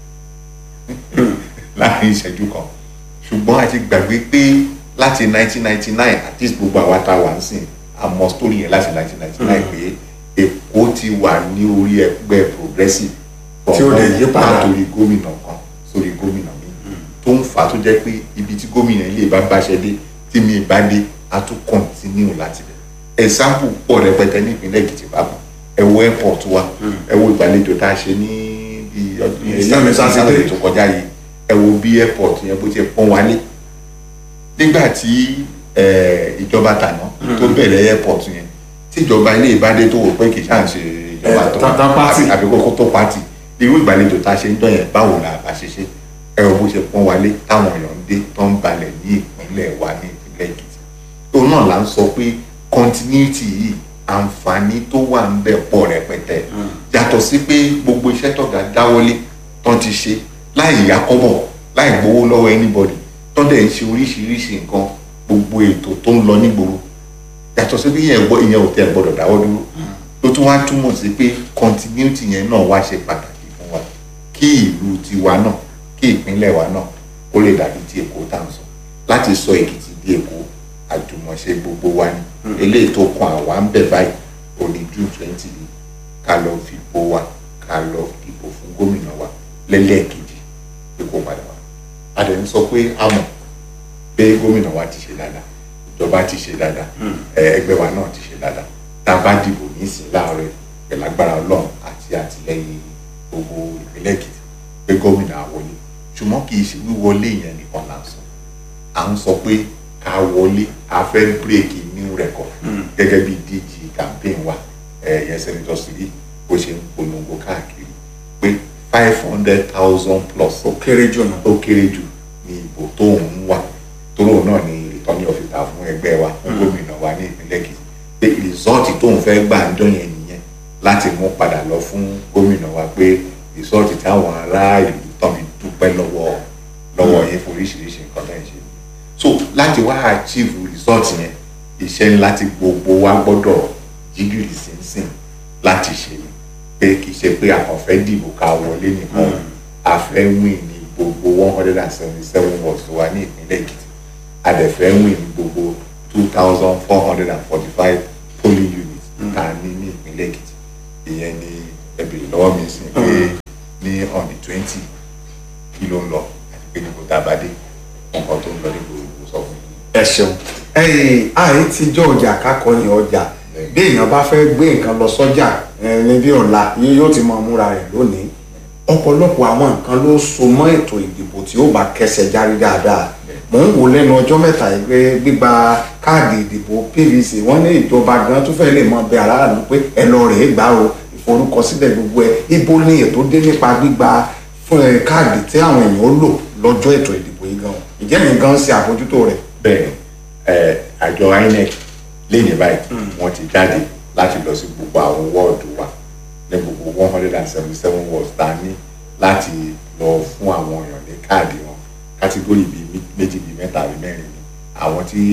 láàrin ìṣẹ́jú kan ṣùgbọ́n a ti gbàgbé pé láti 1999 at least gbogbo àwa tá a wà ń sìn àmọ́ story yẹn láti 1999 pé èkó ti wà ní orí ẹgbẹ́ progressive Tí ó lè yí padà. látòrí gómìnà kan sórí gómìnà mi tó ń fà á tó jẹ́ pé ibi tí gómìnà ilé bá báṣẹ dé tí mi bá dé a tún continue láti bẹ̀ example pọ̀ rẹpẹtẹ ní ìpínlẹ̀ èkìtì bákan ẹ wo airport wa ẹ wo ìgbàlejò tá a ṣe ní bí ọdún yẹn Ìyá mi Sátidé. Sátidé tó kọjá yìí ẹ wo bí airport yẹn bó ti pọ́n wálé nígbà tí eh, ìjọba tàná tó bẹ̀rẹ̀ airport yẹn tí ìjọba ilé ìbádé tó wò pé kì í ṣáà ń ṣe ìjọba Eh, tó ta- ta party. àbí kókó tó pàtì irú ìgbàlejò tá a ṣe ń dán yẹn báwo la bá ṣe ṣe ẹ wo bó ṣe pọ́n wálé táwọn èèyàn ń dé tó ń balẹ̀ ní ìpínlẹ̀ wa ní ìpínlẹ̀ èkìtì òun náà là ń sọ pé continuity yìí àǹfààní tó wà ń bẹ̀ pọ̀ rẹpẹtẹ yàtọ̀ sí pé gbogbo iṣẹ́ tọ̀gá dáwọ́lé tán ti ṣe láì yá kọ́bọ̀ láì gbowó lọ́wọ́ anybody tán dẹ̀ ń ṣe oríṣiríṣi nǹkan gbogbo ètò tó ń lọ nígboro yàtọ̀ sí pé ìyẹn gbọ́- ìyẹn ò tẹ́ ẹ gbọ́dọ̀ dáwọ́ dúró ló tún wá túmọ̀ sí pé continuity yẹn náà wá ṣe pàtàkì fún wa kí ìlú tiwa náà kí ìpínlẹ̀ wa náà kó lè dàbí ti èkó tá à ń sọ láti sọ èkìtì di èkó àjùmọ̀ṣe gbogbo wa ni eléyìí tó kan àwa ń bẹ̀ báyìí òní june twenty yìí ká lọ fipò wa ká lọ dìbò fún gómìnà wa lẹ́lẹ́ẹ̀kejì pé kó padà wá a dẹ̀ ń sọ pé a mọ̀ pé gómìnà wa ti ṣe dáadáa ìjọba ti ṣe dáadáa ẹ, ẹgbẹ́ wa náà ti ṣe dáadáa tá a bá dìbò nísìn láàárọ̀ pẹ̀lú agbára ọlọ́run àti àtìlẹ́yìn gbogbo ìpínlẹ̀ èkìtì pé gómìnà á wọlé ṣùgbọ́n kì í ṣe wíwọlé yẹn nìkan là ń sọ à ń sọ pé ká wọlé a fẹ́ bírèkì new record gẹ́gẹ́ bí dg campaign wa ẹ̀yẹ senator siri bó ṣe ń polongo káàkiri pé five hundred thousand plus ó kéré jù nù. ó kéré jù ní ìbò tó ń wà tóró náà ni ìtọ́ni ọ̀fìtà fún ẹgbẹ́ wa fún gómìnà wa ní ìpínlẹ̀ èkìtì pé rìsọ́ọ̀tì tó ń fẹ́ gbà ń dán yẹn nìyẹn láti mú padà lọ fún gómìnà wa pé rìsọ́ọ̀tì táwọn ará ìlú tán fi dúpẹ́ lọ́wọ́ lọ́wọ́ yẹn fún oríṣiríṣi nǹkan tó ń ṣe so láti wá achieve rìsọ́ọ̀tì yẹn iṣẹ́ ńlá tí gbogbo wa gbọ́dọ̀ jígìrì sínsìn láti ṣe ni pé kì í ṣe pé àkànfẹ́ dìbò ká wọlé nìkan a fẹ́ win ní gbogbo one hundred and seventy seven wards wa ní ìpínlẹ̀ èkìtì a dẹ̀ fẹ́ win ní gbogbo two thousand four hundred and forty five polling units tá a ní ní ìpínlẹ̀ èkìtì ìyẹn ni ẹ béèrè lọ́wọ́ mi sí pé ní on the twenty kí ló ń lọ àti pé níbo tá a bá dé nǹkan tó ń lọ níbo ìbò sọ fún mi. ẹ ṣeun ẹyìn àyè tíjọ ọjà kákọyìn ọjà bí èèyàn bá fẹ́ gbé nǹkan lọ sọ́jà ní bí ọ̀la yóò ti mọ múra rẹ̀ lónìí ọ̀pọ̀lọpọ̀ àwọn nǹkan ló so mọ́ ètò ìdìbò tí ó bá kẹsẹ̀ járí dáadáa mò ń wò lẹ́nu ọjọ́ mẹ́ta yìí pé gbígba káàdì ìdìbò pvc wọ́n ní ìjọba gan tó fẹ́ lè mọ bẹ aráàlú pé ẹ lọ rèé gbà o ìforúkọsílẹ̀ gbogbo ẹ ibo ni ètò dé nípa gbígba fún ẹ káàdì tí àwọn èèyàn ó lò lọ́jọ́ ètò ìdìbò yìí gan ìjẹ́ mi gan ṣe àbójútó rẹ̀. bẹ́ẹ̀ ẹ àjọ inec lẹ́yìn báyìí wọ́n ti jáde láti lọ sí gbogbo àwọn wọ́ọ̀dù wa ní gbogbo one hundred and seventy seven wards tá a ní láti lọ fún àwọn èèyàn ní káàdì wọn kátígórì bíi méjì bíi mẹ́ta bíi mẹ́rin ni àwọn tí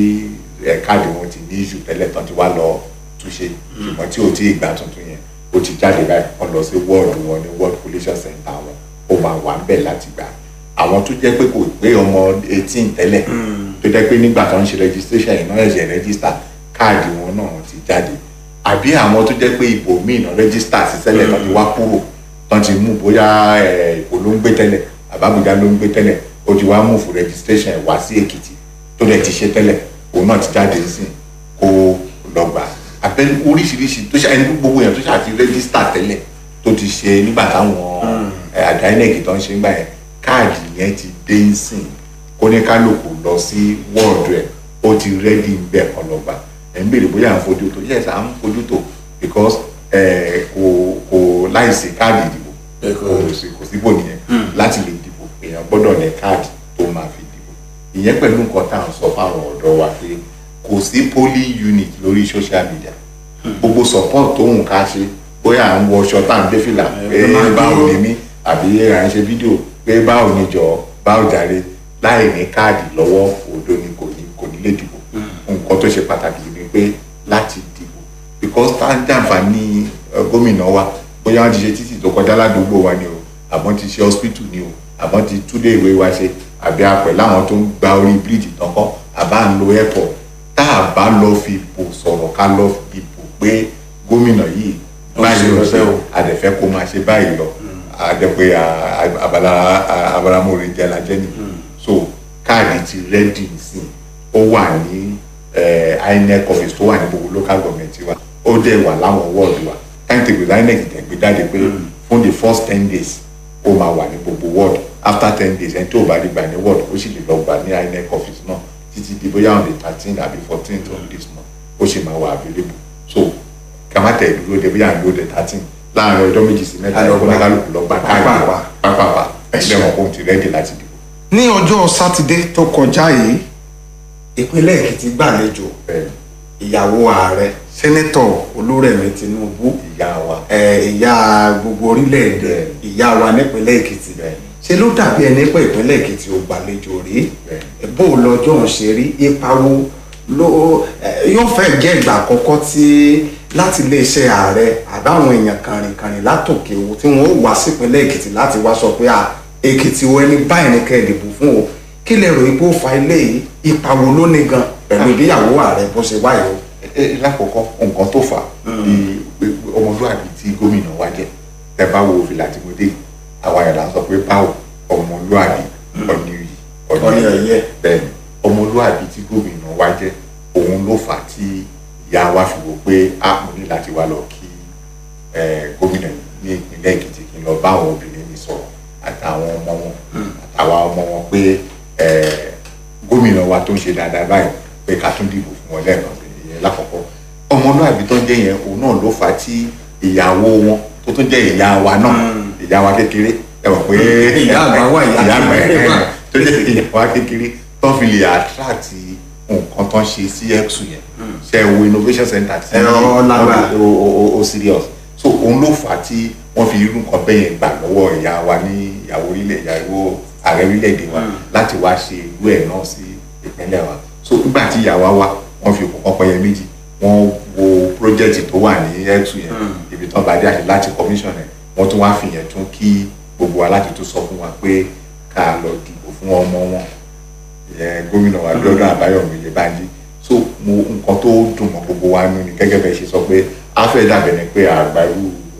ẹ káàdì wọn ti ní ìṣù tẹ́lẹ̀ tán ti wá lọ túnṣe ṣùgbọ́n tí ò tí ì gbà tuntun yẹn ó ti jáde báyìí wọ́n lọ sí wọ́ọ̀dù wọn ní wọ́ọ̀dù collation center wọn ó máa wà ń bẹ̀ láti gbà àwọn tó jẹ́ pé kò pé ọmọ eighteen tẹ́lẹ̀ tó jẹ́ pé nígbà tó ń ṣe registration yìí náà ẹ̀ṣẹ̀ register káàdì wọn náà ti jáde àbí àwọn tó jẹ́ pé ipò míì náà register sí tẹ́lẹ̀ tó ti wá kúrò tó ti mú bóyá ipò ló ń gbé tẹ́lẹ̀ àbábùjá ló ń gbé tẹ́lẹ̀ ó ti wá mú fún registration ẹ̀ wá sí èkìtì tó dẹ̀ ti ṣe tẹ́lẹ̀ òun náà ti jáde sí kó lọ gbà abẹ́ oríṣiríṣi tó ṣe ẹni gbogbo yẹn tó ṣe àti register tẹ́lẹ̀ tó ti ṣe nígbà táwọn àjọ inec tó ń ṣe ń gbà yẹn káàdì yẹn ti dé ń sìn kó ní kálukú lọ sí wọ́ọ̀dù ẹ̀ ó ti rẹ́dí ń bẹ̀ kọ́ lọ́gbà ẹ̀ ń béèrè bóyá à ń fojú tó yes à ń fojú tó because kò kò láìsí káàdì ìdìbò kò sí kò síbò nìyẹn láti lè dìbò èèyàn gbọ́dọ̀ ní káàdì tó máa fi dìbò ìyẹn pẹ̀lú nǹkan tá à ń sọ fáwọn ọ̀dọ́ wa pé kò sí polling unit lórí social media gbogbo support tó ń ká ṣe bóyá à ń wọṣọ tá à ń dé fìlà pé báwo ni mí àbí à ń ṣe fídíò pé báwo ni jọ báwo jàre láì ní káàdì lọ́wọ́ òdo ni kò ní kò ní lè dìbò nǹkan tó ṣe pàtàkì ni pé láti dìbò because tá ń jàǹfààní gómìnà wa bóyá wọ́n ti ṣe títì tó kọjá ládùúgbò wa ni o àbọ̀n ti ṣe hospital ni o àbọ̀n ti túlé ìwé wa ṣe àbí apẹ̀ láwọn tó ń gba orí bíríìjì tán kọ́ àbá ń lo airport tá a bá lọ fi bò sọ̀rọ̀ ká lọ fi bò pé gómìnà yìí báyìí ló ṣe àdẹ̀fẹ́ kó máa ṣe báyìí lọ àdẹ̀pẹ́ abaramore jẹ́ lajẹ́ ni so káàdì ti rẹ́dì sí ó wà ní inec office tó wà ní gbogbo local government wa ó dẹ̀ wà láwọn wọ́ọ̀dù wa timetable inec tẹ̀ gbé jáde pé fún the first ten days ó máa wà ní gbogbo ward after ten days ẹni tó bá rí gbà ní ward ó sì lè lọ gbà ní inec office náà títí di bóyá on the thirteen àbí fourteen of this month ó sì máa wà available so kàmátẹ̀ dúró de bóyá à ń lo the thirteen láàrin ọjọ́ méjì sí mẹ́ta ẹ̀kọ́ kálukú lọ gbà káàdì pápápá ẹgbẹ́ wọn kò ti rẹ́dì láti dìbò. ní ọjọ́ sátidé tó kọjá yìí ìpínlẹ̀ èkìtì gbàlejò ìyàwó ààrẹ sẹ́nẹ́tọ̀ olúrẹ̀mí tinubu ìyá wa ìyá gbogbo orílẹ̀-èdè ìyá wa nípínlẹ̀ èkìtì ṣe ló dàbí ẹni pé ìpínlẹ̀ èkìtì ò gbàlejò rí bó lọ́jọ́ ń ṣe rí ipa wo ló yóò fẹ́ jẹ́ ìgbà àkọ́kọ́ tí láti iléeṣẹ́ ààrẹ àbáwọn èèyàn kàrìnkàrìn látòkè owó tí wọ́n ó wá sípínlẹ̀ èkìtì láti wá sọ pé à èkìtì wo ẹni báyìí ní kẹ́ ẹ̀ dìbò fún o kí lè rò ipò fa ilé yìí ipa wo ló ní gan pẹ̀lú ìgbéyàwó ààrẹ bó ṣe wáyé o. lákòókò nǹkan tó fà ní ọmọlúwàbí tí gómìnà wa jẹ tẹ bá wo fìlà tí mo dé àwa yàrá sọ pé báwo ọmọlúwàbí ọ̀nìyí ọ̀nìyẹ bẹ́ẹ̀ ni ọmọlúwàbí tí gómìnà wa jẹ òun ló fà á tí ìyá wa fi wò pé a mo ní láti wá lọ kí gómìnà ní ìpínlẹ̀ èkìtì kí n lọ bá àwọn obìnrin mi sọ̀rọ̀ àtàwọn ọmọ wọn àtàwọn ọmọ wọn pé gómìnà wa tó ń ṣe dáadáa báyìí pé ká tún dìbò fún wọn lẹ́ẹ̀kan sí ìyẹn lákọ̀ọ́kọ́ ọmọlúwàbí tó ń jẹ́ yẹn òun náà ló fà á tí ìyàwó wọn tó tún jẹ́ ìyá wa náà ìyá wa kékeré ẹ mọ̀ pé ìyá àgbà wà ìyá àgbà ẹ̀ tó jẹ́ ìyá wa kékeré tó fi lè attract nǹkan tó ń ṣe sí ẹ̀kú yẹn ṣe wo innovation center tí ẹ̀rọ lágbà o serious so òun ló fà á tí wọ́n fi irú nǹkan bẹ́ẹ̀ yẹn gbà lọ́wọ́ ìyá wa ní ìyàwó orílẹ̀ ìyàwó ààrẹ orílẹ̀-èdè wa láti wá ṣe irú ẹ̀ náà sí ìpínlẹ̀ wa so nígbà tí ìyá wa wá wọ́n fi òkú ọpẹyẹ méjì wọ́n wo project tó wà ní ẹ̀kú yẹn ibi tán bá dé àti láti commission ẹ̀ wọ́n tún wá fi yẹn tún kí gbogbo wa láti tún sọ fún wa pé ká lọ dìbò fún ọmọ wọn gómìnà wa lọ́dọ̀ àbáyọ̀mí Oyèbánjí so mo nǹkan tó dùn mọ́ gbogbo wa nínú ni gẹ́gẹ́ bẹ́ẹ̀ ṣe sọ pé a fẹ́ dàbẹ̀ ni pé àgbàrú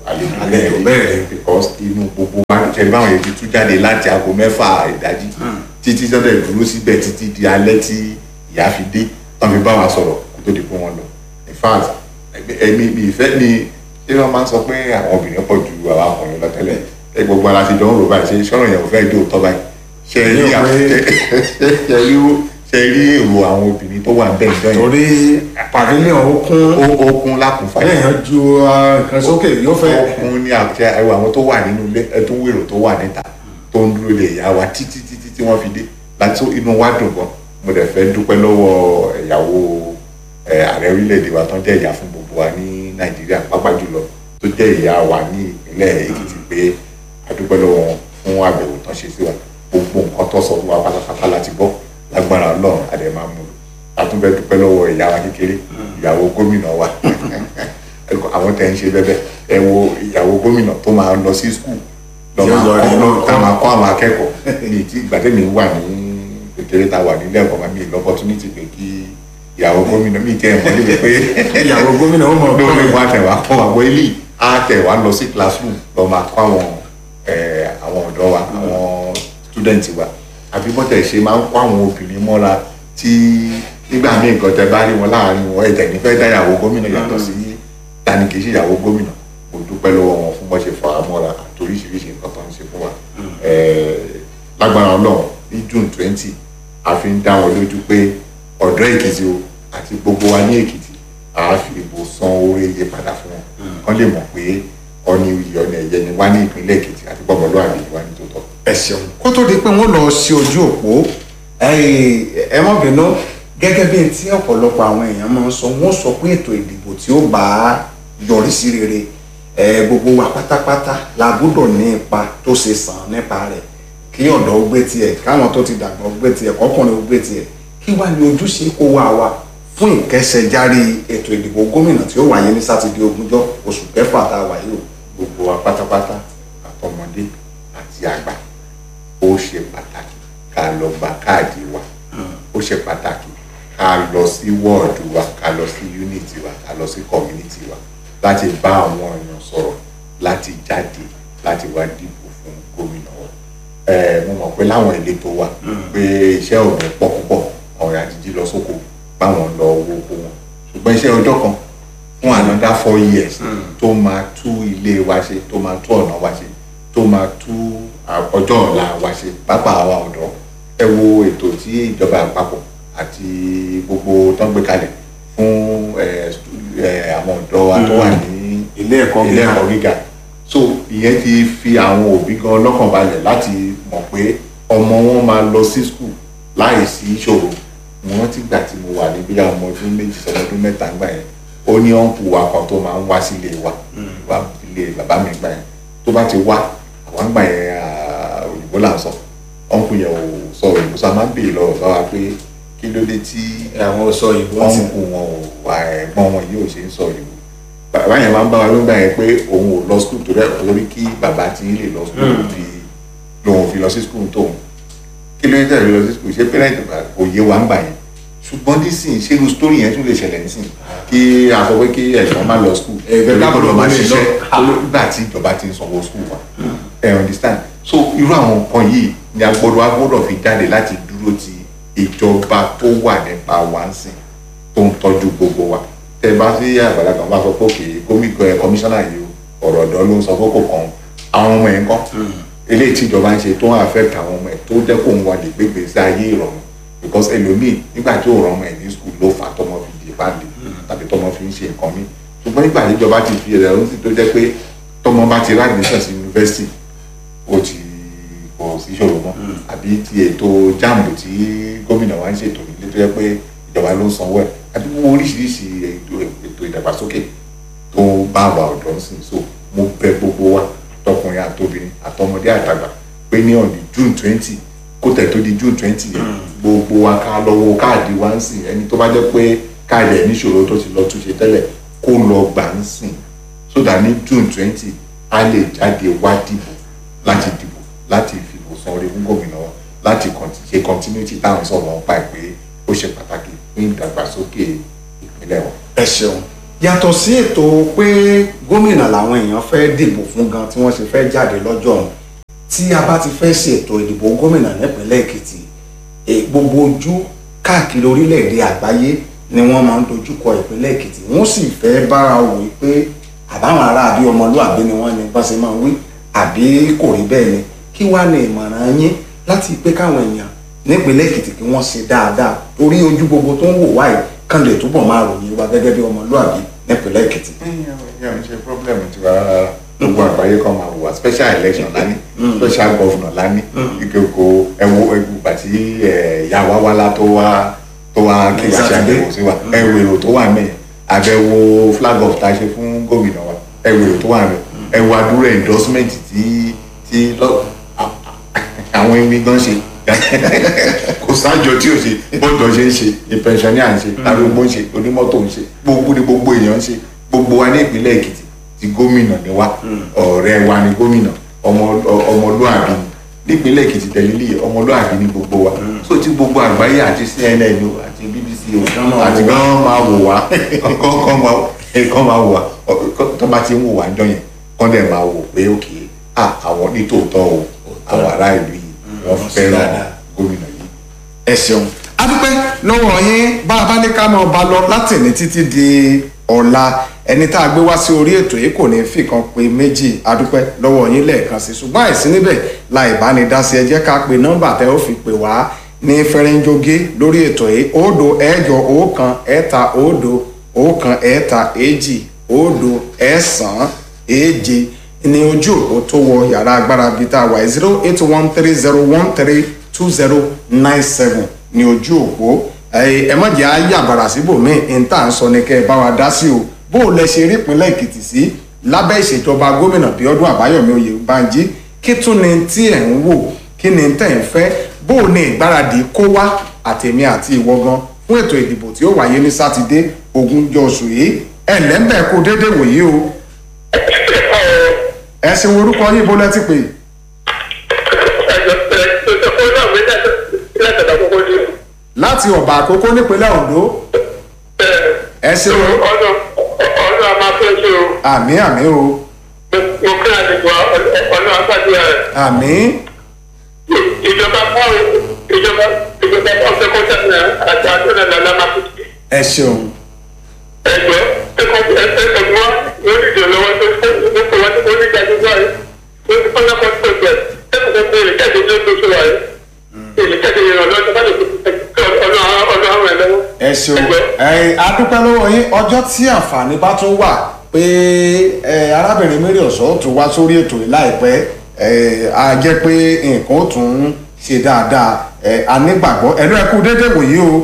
àlejò Àlejò bẹ́ẹ̀. because inú gbogbo wa ṣẹlẹ̀ báwọn yẹn ti tú jáde láti aago mẹ́fà ìdájí títí sọ́dọ̀ dúró síbẹ̀ títí di alẹ́ tí ìyá fi dé wọ́n fi bá wa sọ̀rọ̀ kó tó di pé wọ́n lọ in fact ẹ̀mí mi ìfẹ́ ni ṣé wọ́n máa ń sọ pé àwọn obìnrin pọ̀ ju àwọn ọkùnrin lọ tẹ́lẹ̀ ẹ gbogbo ara ti jọ ń rò báyìí ṣe sọ̀rọ̀ yẹn ò fẹ́ dé òótọ́ báyìí ṣe rí Ní àwọn òpin- ṣe rí ṣe rí èrò àwọn obìnrin tó wà ń bẹ̀ ìjọ yẹn torí pavilion ó kún ó ó kún lákùnfà èèyàn ju ah, nǹkan sókè yóò fẹ́ ọkùnrin ní àṣẹ ẹwà àwọn tó wà nínú ilé ẹ tó wèrò tó wà níta tó ń dúró lè yá wa títí títí tí wọ́n fi dé láti inú wa dùn gan mo dẹ̀ fẹ́ dúpẹ́ lọ́wọ́ ìyàwó ẹ, ààrẹ orílẹ̀-èdè wa tó ń jẹ́ ìyá fún gbogbo wa ní nàìjíríà pàápàá jùlọ tó jẹ́ ìyá wa ní ìpínlẹ̀ èkìtì pé a dúpẹ́ lọ́wọ́ wọn fún àbẹ̀wò tán ṣe sí wa gbogbo nǹkan tó sọ fún wa pátápátá láti gbọ́ lágbára ọlọ́run a dẹ̀ máa mú lò a tún fẹ́ dúpẹ́ lọ́wọ́ ìyá wa kékeré ìyàwó gómìnà wa àwọn tẹ̀ ń ṣe bẹ́bẹ́ ẹ wo ìyàwó gómìnà tó máa lọ sí skul lọ Tí ó máa lọ rí kọ́ lọ́kọ́. tá máa kọ́ àwọn akẹ́kọ̀ọ́ ní tí ìgbà tẹ́mi wà ní kékeré tá a wà nílé ẹ̀kọ́ máa mi lọ́pọ̀tunítì pé kí ìyàwó gómìnà mi tẹ́ ẹ̀ mọ́ níbi pé ìyàwó gómìnà ó mọ̀ lórí wa tẹ̀ wá kọ́ àwọn ilé á tẹ̀ wá lọ sí classroom lọ máa kọ́ àwọn ẹ̀, àwọn ọ̀dọ́ wa àwọn student wa àbí bọ́tẹ̀ ṣe máa ń kọ́ àwọn obìnrin mọ́ra tí nígbà míì nǹkan tẹ bá rí wọn láàrin wọn ẹ̀jẹ̀ nífẹ̀ẹ́ dá ìyàwó gómìnà yàtọ̀ sí tani kì í ṣe ìyàwó gómìnà mo dúpẹ́ lọ́wọ́ wọn fún bọ́ ṣe fà á mọ́ra àti oríṣiríṣi nǹkan tó ń ṣe fún wa Ẹ̀, lágbára ọlọ́run ní june twenty a fi ń dá wọn lójú pé ọ̀dọ́ èkìtì o àti gbogbo wa ní èkìtì a fi ìbò san oore iye padà fún wọn kán lè mọ̀ pé ọ̀nì iyì ọ̀nì ẹ̀yẹ ni wá ní ìpínlẹ̀ èkìtì àti gbọ́mọlúwàbí ni wá ní tòótọ́. ẹ ṣeun kó tó di pé wọ́n lọ sí ojú òpó ẹ ẹ mọ̀ bínú gẹ́gẹ́ bí tí ọ̀pọ̀lọpọ̀ àwọn èèyàn máa ń sọ wọ́n sọ pé ètò ìdìbò tí ó bá yọrí sí rere ẹ gbogbo wa pátápátá la gbọ́dọ̀ ní ipa tó ṣe sàn nípa rẹ̀ kí ọ̀dọ́ ó gbé tiẹ̀ káwọn tó ti dàgbà ó gbé tiẹ̀ kọ́kùnrin ó gbé tiẹ̀ kí wàá ní ojúṣe kó wá wa fún ìkẹsẹ̀járí ètò ìdìbò gómìnà tí ó wáyé ní sátidé ogúnjọ́ oṣù kẹfà tá a wà yìí o. gbogbo wa pátápátá àtọmọdé àti àgbà ó ṣe pàtàkì ká lọ gba káàdì wa ó ṣe pàtàkì ká lọ sí wọ́ọ̀dù wa ká lọ sí yúnítì wa ká lọ sí kọ̀mínítì wa láti bá àwọn èèyàn sọ̀rọ̀ láti jáde láti wá dìbò fún gómìnà wa ẹ mo mọ̀ pé láwọn ìletò wa pé iṣẹ́ ò ní pọ̀ púpọ̀ àwọn èèyàn ti jí lọ sóko báwọn lọ owó oko wọn ṣùgbọ́n iṣẹ́ ọjọ́ kan fún another four years tó máa tú ilé wa ṣe tó máa tú ọ̀nà wa ṣe tó máa tú à- ọjọ́ ọ̀la wa ṣe pápá àwa ọ̀dọ́ ẹ wo ètò tí ìjọba àpapọ̀ àti gbogbo tó ń gbé kalẹ̀ fún ẹ, stu- ẹ, àwọn ọ̀dọ́ wa tó wà ní ilé ẹ̀kọ́ ilé ẹ̀kọ́ gíga so ìyẹn ti fi àwọn òbí gan lọ́kàn balẹ̀ láti mọ̀ pé ọmọ wọn máa lọ sí skul láì sí ìṣòro mo rántí gbà tí mo wà ní bí ọmọ ọdún méjì sọmọ ọdún mẹ́ta gbà yẹn ó ní ọ̀npù wa kan tó máa ń wá sílé wa wá ilé bàbá mi gbà yẹn tó bá ti wá àwọn gbà yẹn ah, òyìnbó là ń sọ ọ̀npù yẹn ò sọ òyìnbó sọ a máa ń béèrè lọ́wọ́ bá wa pé kí ló dé tí àwọn sọ ìbò wọ́n ti ń kó wọn ò wà ẹ̀gbọ́n wọn yóò ṣe ń sọ ìlú bàbá yẹn máa ń bá wa ló ń gbà yẹn pé òun ò lọ skul torí ẹ̀ torí kí bàbá ti lè lọ skul fi lòun fi lọ sí skul tóun kí ló ń tẹ̀lé lọ sí skul ṣé pẹ́rẹ́ǹtì kò yé wa ń gbà yẹn ṣùgbọ́n nísìnyí ṣé irú sítórì yẹn tún lè ṣẹlẹ̀ nísìnyí kí a sọ pé kí ẹ̀gbọ́n má lọ skul Ẹ̀gbẹ́ torí kò lọ máa káàbọ̀ lè ṣiṣẹ́ lọ. nígbà tí ìjọba ti ń sanwó skul wa ẹ understand so irú àwọn nǹkan yìí ni a gbọ́dọ̀ a gbọ́dọ̀ fi jáde láti dúró ti ìjọba tó wà nípa wa ń sìn tó ń tọ́jú gbogbo wa tẹ bá sí àgbàlagbà wọn bá sọ pé òkè gómìnà ẹ kọmíṣánná yìí o ọ̀rọ̀ ọ̀dọ́ ló ń sọ fókò kan àwọn ọmọ ẹ̀ ń kọ́ eléyìí tí ìjọba ń ṣe tó ń affect àwọn ọmọ ẹ̀ tó jẹ́ kó ń wà lè gbégbé sí ayé ìrọ̀rùn because ẹlòmíì nígbà tí òòrùn ọmọ ẹ̀ ní school ló fà á tọmọ fi di ìpàdé tàbí tọmọ fi ń ṣe nǹkan míì ṣùgbọ́n nígbà tí ìjọba ti fi ẹ̀rọ sí tó jẹ́ pé tọmọ bá ti rádìmíṣàn sí yunifásitì ó ti kò sí ìṣòro mọ́ àbí ti ètò jáàmù tí gómìnà wa ń ṣètò nílé tó yẹ pé ìjọba ló ń sanwó ẹ̀ àbí gbogbo oríṣiríṣi ètò ètò ìdàgbàsókè tó bá wa ọ̀dọ́ ń sìn so mo bẹ̀ gbogbo wa tọkùnrin àtobìnrin àtọmọdé àtàgbà pé ní ọ̀nì june twenty kó tẹ̀ tó di june twenty yẹn gbogbo wa ká lọ wo káàdì wa ń sìn ẹni tó bá jẹ́ pé káàdì ẹ̀ níṣòro tó ti lọ túnṣe tẹ́lẹ̀ kó lọ gbà ń sìn so that ní june twenty a lè jáde wá dìbò láti dìbò láti fìbò san orí fún gómìnà wa láti conti- ṣe continuity táwọn sọ̀rọ̀ wọn pa ẹ̀ pé ó ṣe pàtàkì fún ìdàgbàsókè ìpínlẹ̀ wọn. ẹ ṣeun yàtọ̀ sí ètò pé gómìnà làwọn èèyàn fẹ́ dìbò fún gan tí wọ́n ṣe fẹ́ jáde lọ́jọ́ ọ̀hún tí a bá ti fẹ́ ṣe ètò ìdìbò gómìnà nípínlẹ̀ èkìtì eh, gbogbo ojú káàkiri orílẹ̀-èdè àgbáyé ni wọ́n máa ń dojúkọ ìpínlẹ̀ èkìtì wọ́n sì fẹ́ bára wò ó pé àbáwọn ará àbí ọmọlúàbí ni wọ́n ní bá ṣe máa ń wí àbí kò rí bẹ́ẹ̀ ni kí wàá ní ìmọ̀ràn yín láti pé káwọn èèyàn nípínlẹ̀ èkìtì kí wọ́n ṣe dáadáa torí ojú gbogbo tó ń wò wáyé kán lè túbọ̀ máa ròyìn wa gẹ́gẹ́ bí ọmọlúàbí nípínlẹ̀ èkìtì. yẹn ń ṣe problem tiwa rárá gbogbo àgbáyé kan máa wò wá special election lání special governor lání ìkókò ẹwọ ẹwù bàtí ìyá wa wá lá tó wá tó wá kí wá ṣe àbẹ̀wò sí wa ẹwù èrò tó wà mẹ́yìn àbẹ̀wò flag off tá a ṣe fún gómìnà wa ẹwù èrò tó wà mẹ́yìn ẹwù àdúrà endorsement tí tí lọ àwọn ẹni gan ṣe kò sájọ tí o ṣe bọ́dọ̀ ṣe ń ṣe ìpẹ̀nsọ̀ní à ń ṣe arúgbó ń ṣe onímọ́tò ń ṣe gbogbo ni gbogbo èèyàn ń ṣe gbogbo wa ní ìpínlẹ̀ èkìtì ti gómìnà ni wa ọ̀rẹ́ wa ni gómìnà ọmọ- ọ- ọmọlúàbí ni nípínlẹ̀ èkìtì tẹ̀lélẹ̀ ọmọlúàbí ni gbogbo wa so tí gbogbo àgbáyé àti cnn o àti bbc o Kán máa àti wò wá. gan máa wò wá kán kán máa kán máa wò wá Ọ- tó bá ti ń wò wá ń jọ yẹn kán dẹ̀ máa wò pé òkè à àwọn nítòótọ́ o àwọn ará ìlú yìí wọ́n wọ́n ṣe fẹ́ràn dáadáa. gómìnà yìí ẹ ṣeun a dúpẹ́ lọ́wọ́ yín bá a bá ní ká máa bá lọ látìní títí di ọ̀la ẹni tá a gbé wá sí orí ètò yìí kò ní fìkan pé méjì a dúpẹ́ lọ́wọ́ yín lẹ́ẹ̀kan sí ṣùgbọ́n àìsí níbẹ̀ la ìbánidásí ẹ jẹ́ ká pe nọ́mbà tẹ́ ó fi pè wá ní fẹ́rẹ́ńjógé lórí ètò yìí òdo ẹ̀jọ ọ̀kan ẹ̀ta òdo ọ̀kan ẹ̀ta èjì òdo ẹ̀sán èje ní ojú òpó tó wọ yàrá agbára bíi tá a wà zero eight one three zero one three two zero nine seven ní ojú òpó ẹ ẹ má jẹ́ àyàbàrà síbòmíì ní tá à ń sọ ni kẹ́ ẹ bá wa dá sí o bó o lẹ ṣe rí ìpínlẹ̀ èkìtì sí lábẹ́ ìṣèjọba gómìnà bíọ́dún àbáyọ̀mí oyèbánjí kí tún ni tí ẹ̀ ń wò kí ni tẹ̀ ń fẹ́ bó o ní ìgbáradì kó wá àtẹ̀mí àti ìwọ gan fún ètò ìdìbò tí ó wáyé ní sátidé ogúnjọ́ oṣù yìí ẹ̀ lẹ́ńbẹ̀ẹ́ kó déédéé wòye o ẹ ṣe wo orúkọ yín bó lẹ ti pè láti ọ̀bà àkókò nípínlẹ̀ ondo ẹ ṣe wo àmì àmì o àmì ìjọba fún ìjọba ìjọba fún ọ̀sẹ̀ kọ́sẹ̀ náà àti àtúnṣe nàlá máa fi ẹ ṣeun ẹgbẹ́ ẹ̀kọ́ ẹ̀kọ́ wa lórí ìdè lọ́wọ́ tó tó tó tó wá tó ní ìdájọ́ wáyé tó ti fọ́nà kan tó gbẹ ẹ̀kọ́ tó bẹ̀rẹ̀ jáde ní oṣù wáyé èlé jáde yẹn ọ̀dọ́ tó bá lè fi ọ̀nà ọ̀nà àwọn ẹ̀ lọ́wọ́. ẹ ṣeun ẹ adúpẹ́ lọ́wọ́ yín ọjọ́ tí àǹfààní bá tún wà pé ẹ arábìnrin mary ọ̀sọ́ tún wá sórí ètò yìí láìpẹ́ ẹ á jẹ́ pé nǹkan ó tún ṣe dáadáa ẹ anígbàgbọ́ ẹ̀rọ ẹ̀kú déédéé wòye o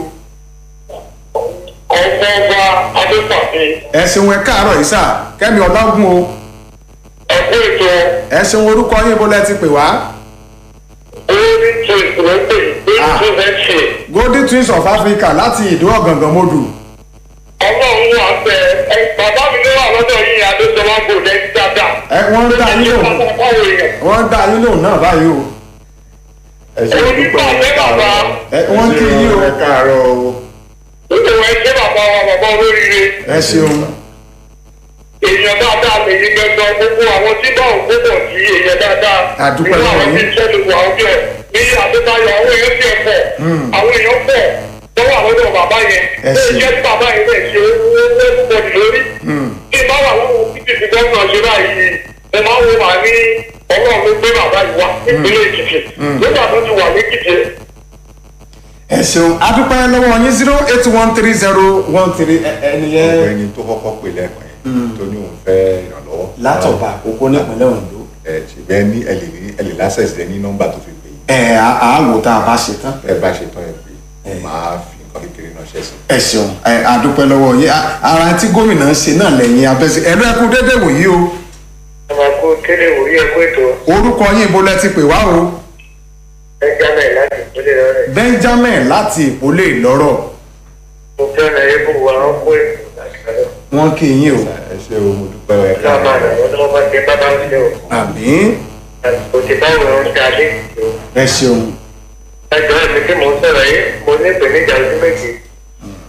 ọmọ ọba adépàfin ẹ ṣeun ẹ káàárọ̀ yìí sà kẹ́mi ọlọ́gùn o ẹ̀kọ́ ètò ẹ ṣeun orúkọ yín bó lẹ ti pè wá orí tó ìpínlẹ̀ orí tó fẹ́ ṣe golden twins of africa láti ìdó ọ̀gàngàn modù ọlọ́run wà bẹ ẹ bàbá mi ló wà lọ́dọ̀ yìí adéṣọwá kò lẹ́yìn dáadáa. ẹ wọ́n ń dá yín lóhùn wọ́n ń dá yín lóhùn náà báyìí o ẹ ṣe Orí dúpẹ́ pàṣẹ bàbá. ẹ wọ́n kí yín o ẹ káàárọ̀ o Nítorí ẹ ṣé bàbá wa bàbá olóríire. ẹ ṣeun Èèyàn dáadáa lè yí gbẹgbẹ gbogbo àwọn tí bá òun gbogbo sí èèyàn dáadáa. A dúpẹ́ Nínú lọ́wọ́ àwọn tí yín. iṣẹ́ lè wà ọjọ́ ní Adébáyọ̀ àwọn èèyàn tiẹ̀ pọ̀. Àwọn èèyàn pọ̀ lọ́wọ́ àwọn ọ̀dọ́ bàbá yẹn. Ẹ Ó ṣé. jẹ́ tí bàbá yẹn lè ṣe owó lẹ́kùnbọ̀dì lórí. Bí bá wà lọ́wọ́ títí ti gómìnà ṣe báyìí, ẹ máa ń wo màá ní ọlọ́run ló gbé bàbá yìí wá nípínlẹ̀ Èkìtì. Nígbà tó ti wà ní Èkìtì, ẹ ṣeun adúpẹ́ lọ́wọ́ yín zero eight one three zero one three ẹni yẹn ọ̀gbẹ́ni tó kọ́kọ́ pè lẹ́ẹ̀kan yẹn tó ní òun fẹ́ ìrànlọ́wọ́ látọ̀bà àkókò nípínlẹ̀ ondo ẹ ṣùgbọ́n ní ẹ lè ní ẹ lè lásẹ̀sì ní nọ́mbà tó fi pè yín ẹ àwò tá a bá ṣe tán ẹ bá ṣe tán ẹ pé Ẹ. máa fi nǹkan kékeré náà ṣẹ́ sí. ẹ ṣeun ẹ adúpẹ́ lọ́wọ́ yín A- ara tí gómìnà ń ṣe náà lẹ́yìn abẹ́sẹ̀ ẹ̀rọ ẹ̀kú déédéé wòyí o ẹ máa kó kéde wòye ẹ̀kọ́ ètò orúkọ yín ibo lẹ ti pè wá o ẹja náà láti ìpínlẹ̀ rẹ̀. benjamin láti ìpólè ìlọ́rọ̀ mo fẹ́ràn ẹbú wa ọkọ ètò àṣàlẹ̀. wọ́n kí yín o ẹ ṣe o mo dúpẹ́ ẹ náà máa nà káàárọ̀ wọ́n tó bá ti bábá ń lé o. àmì àsìkò tí báwo ló ń ṣe alẹ́ ìlú. ẹ ṣeun ẹjọ́ ẹ̀mí tí mò ń sọ̀rọ̀ yìí mo ní ìpèníjà ojú méjì.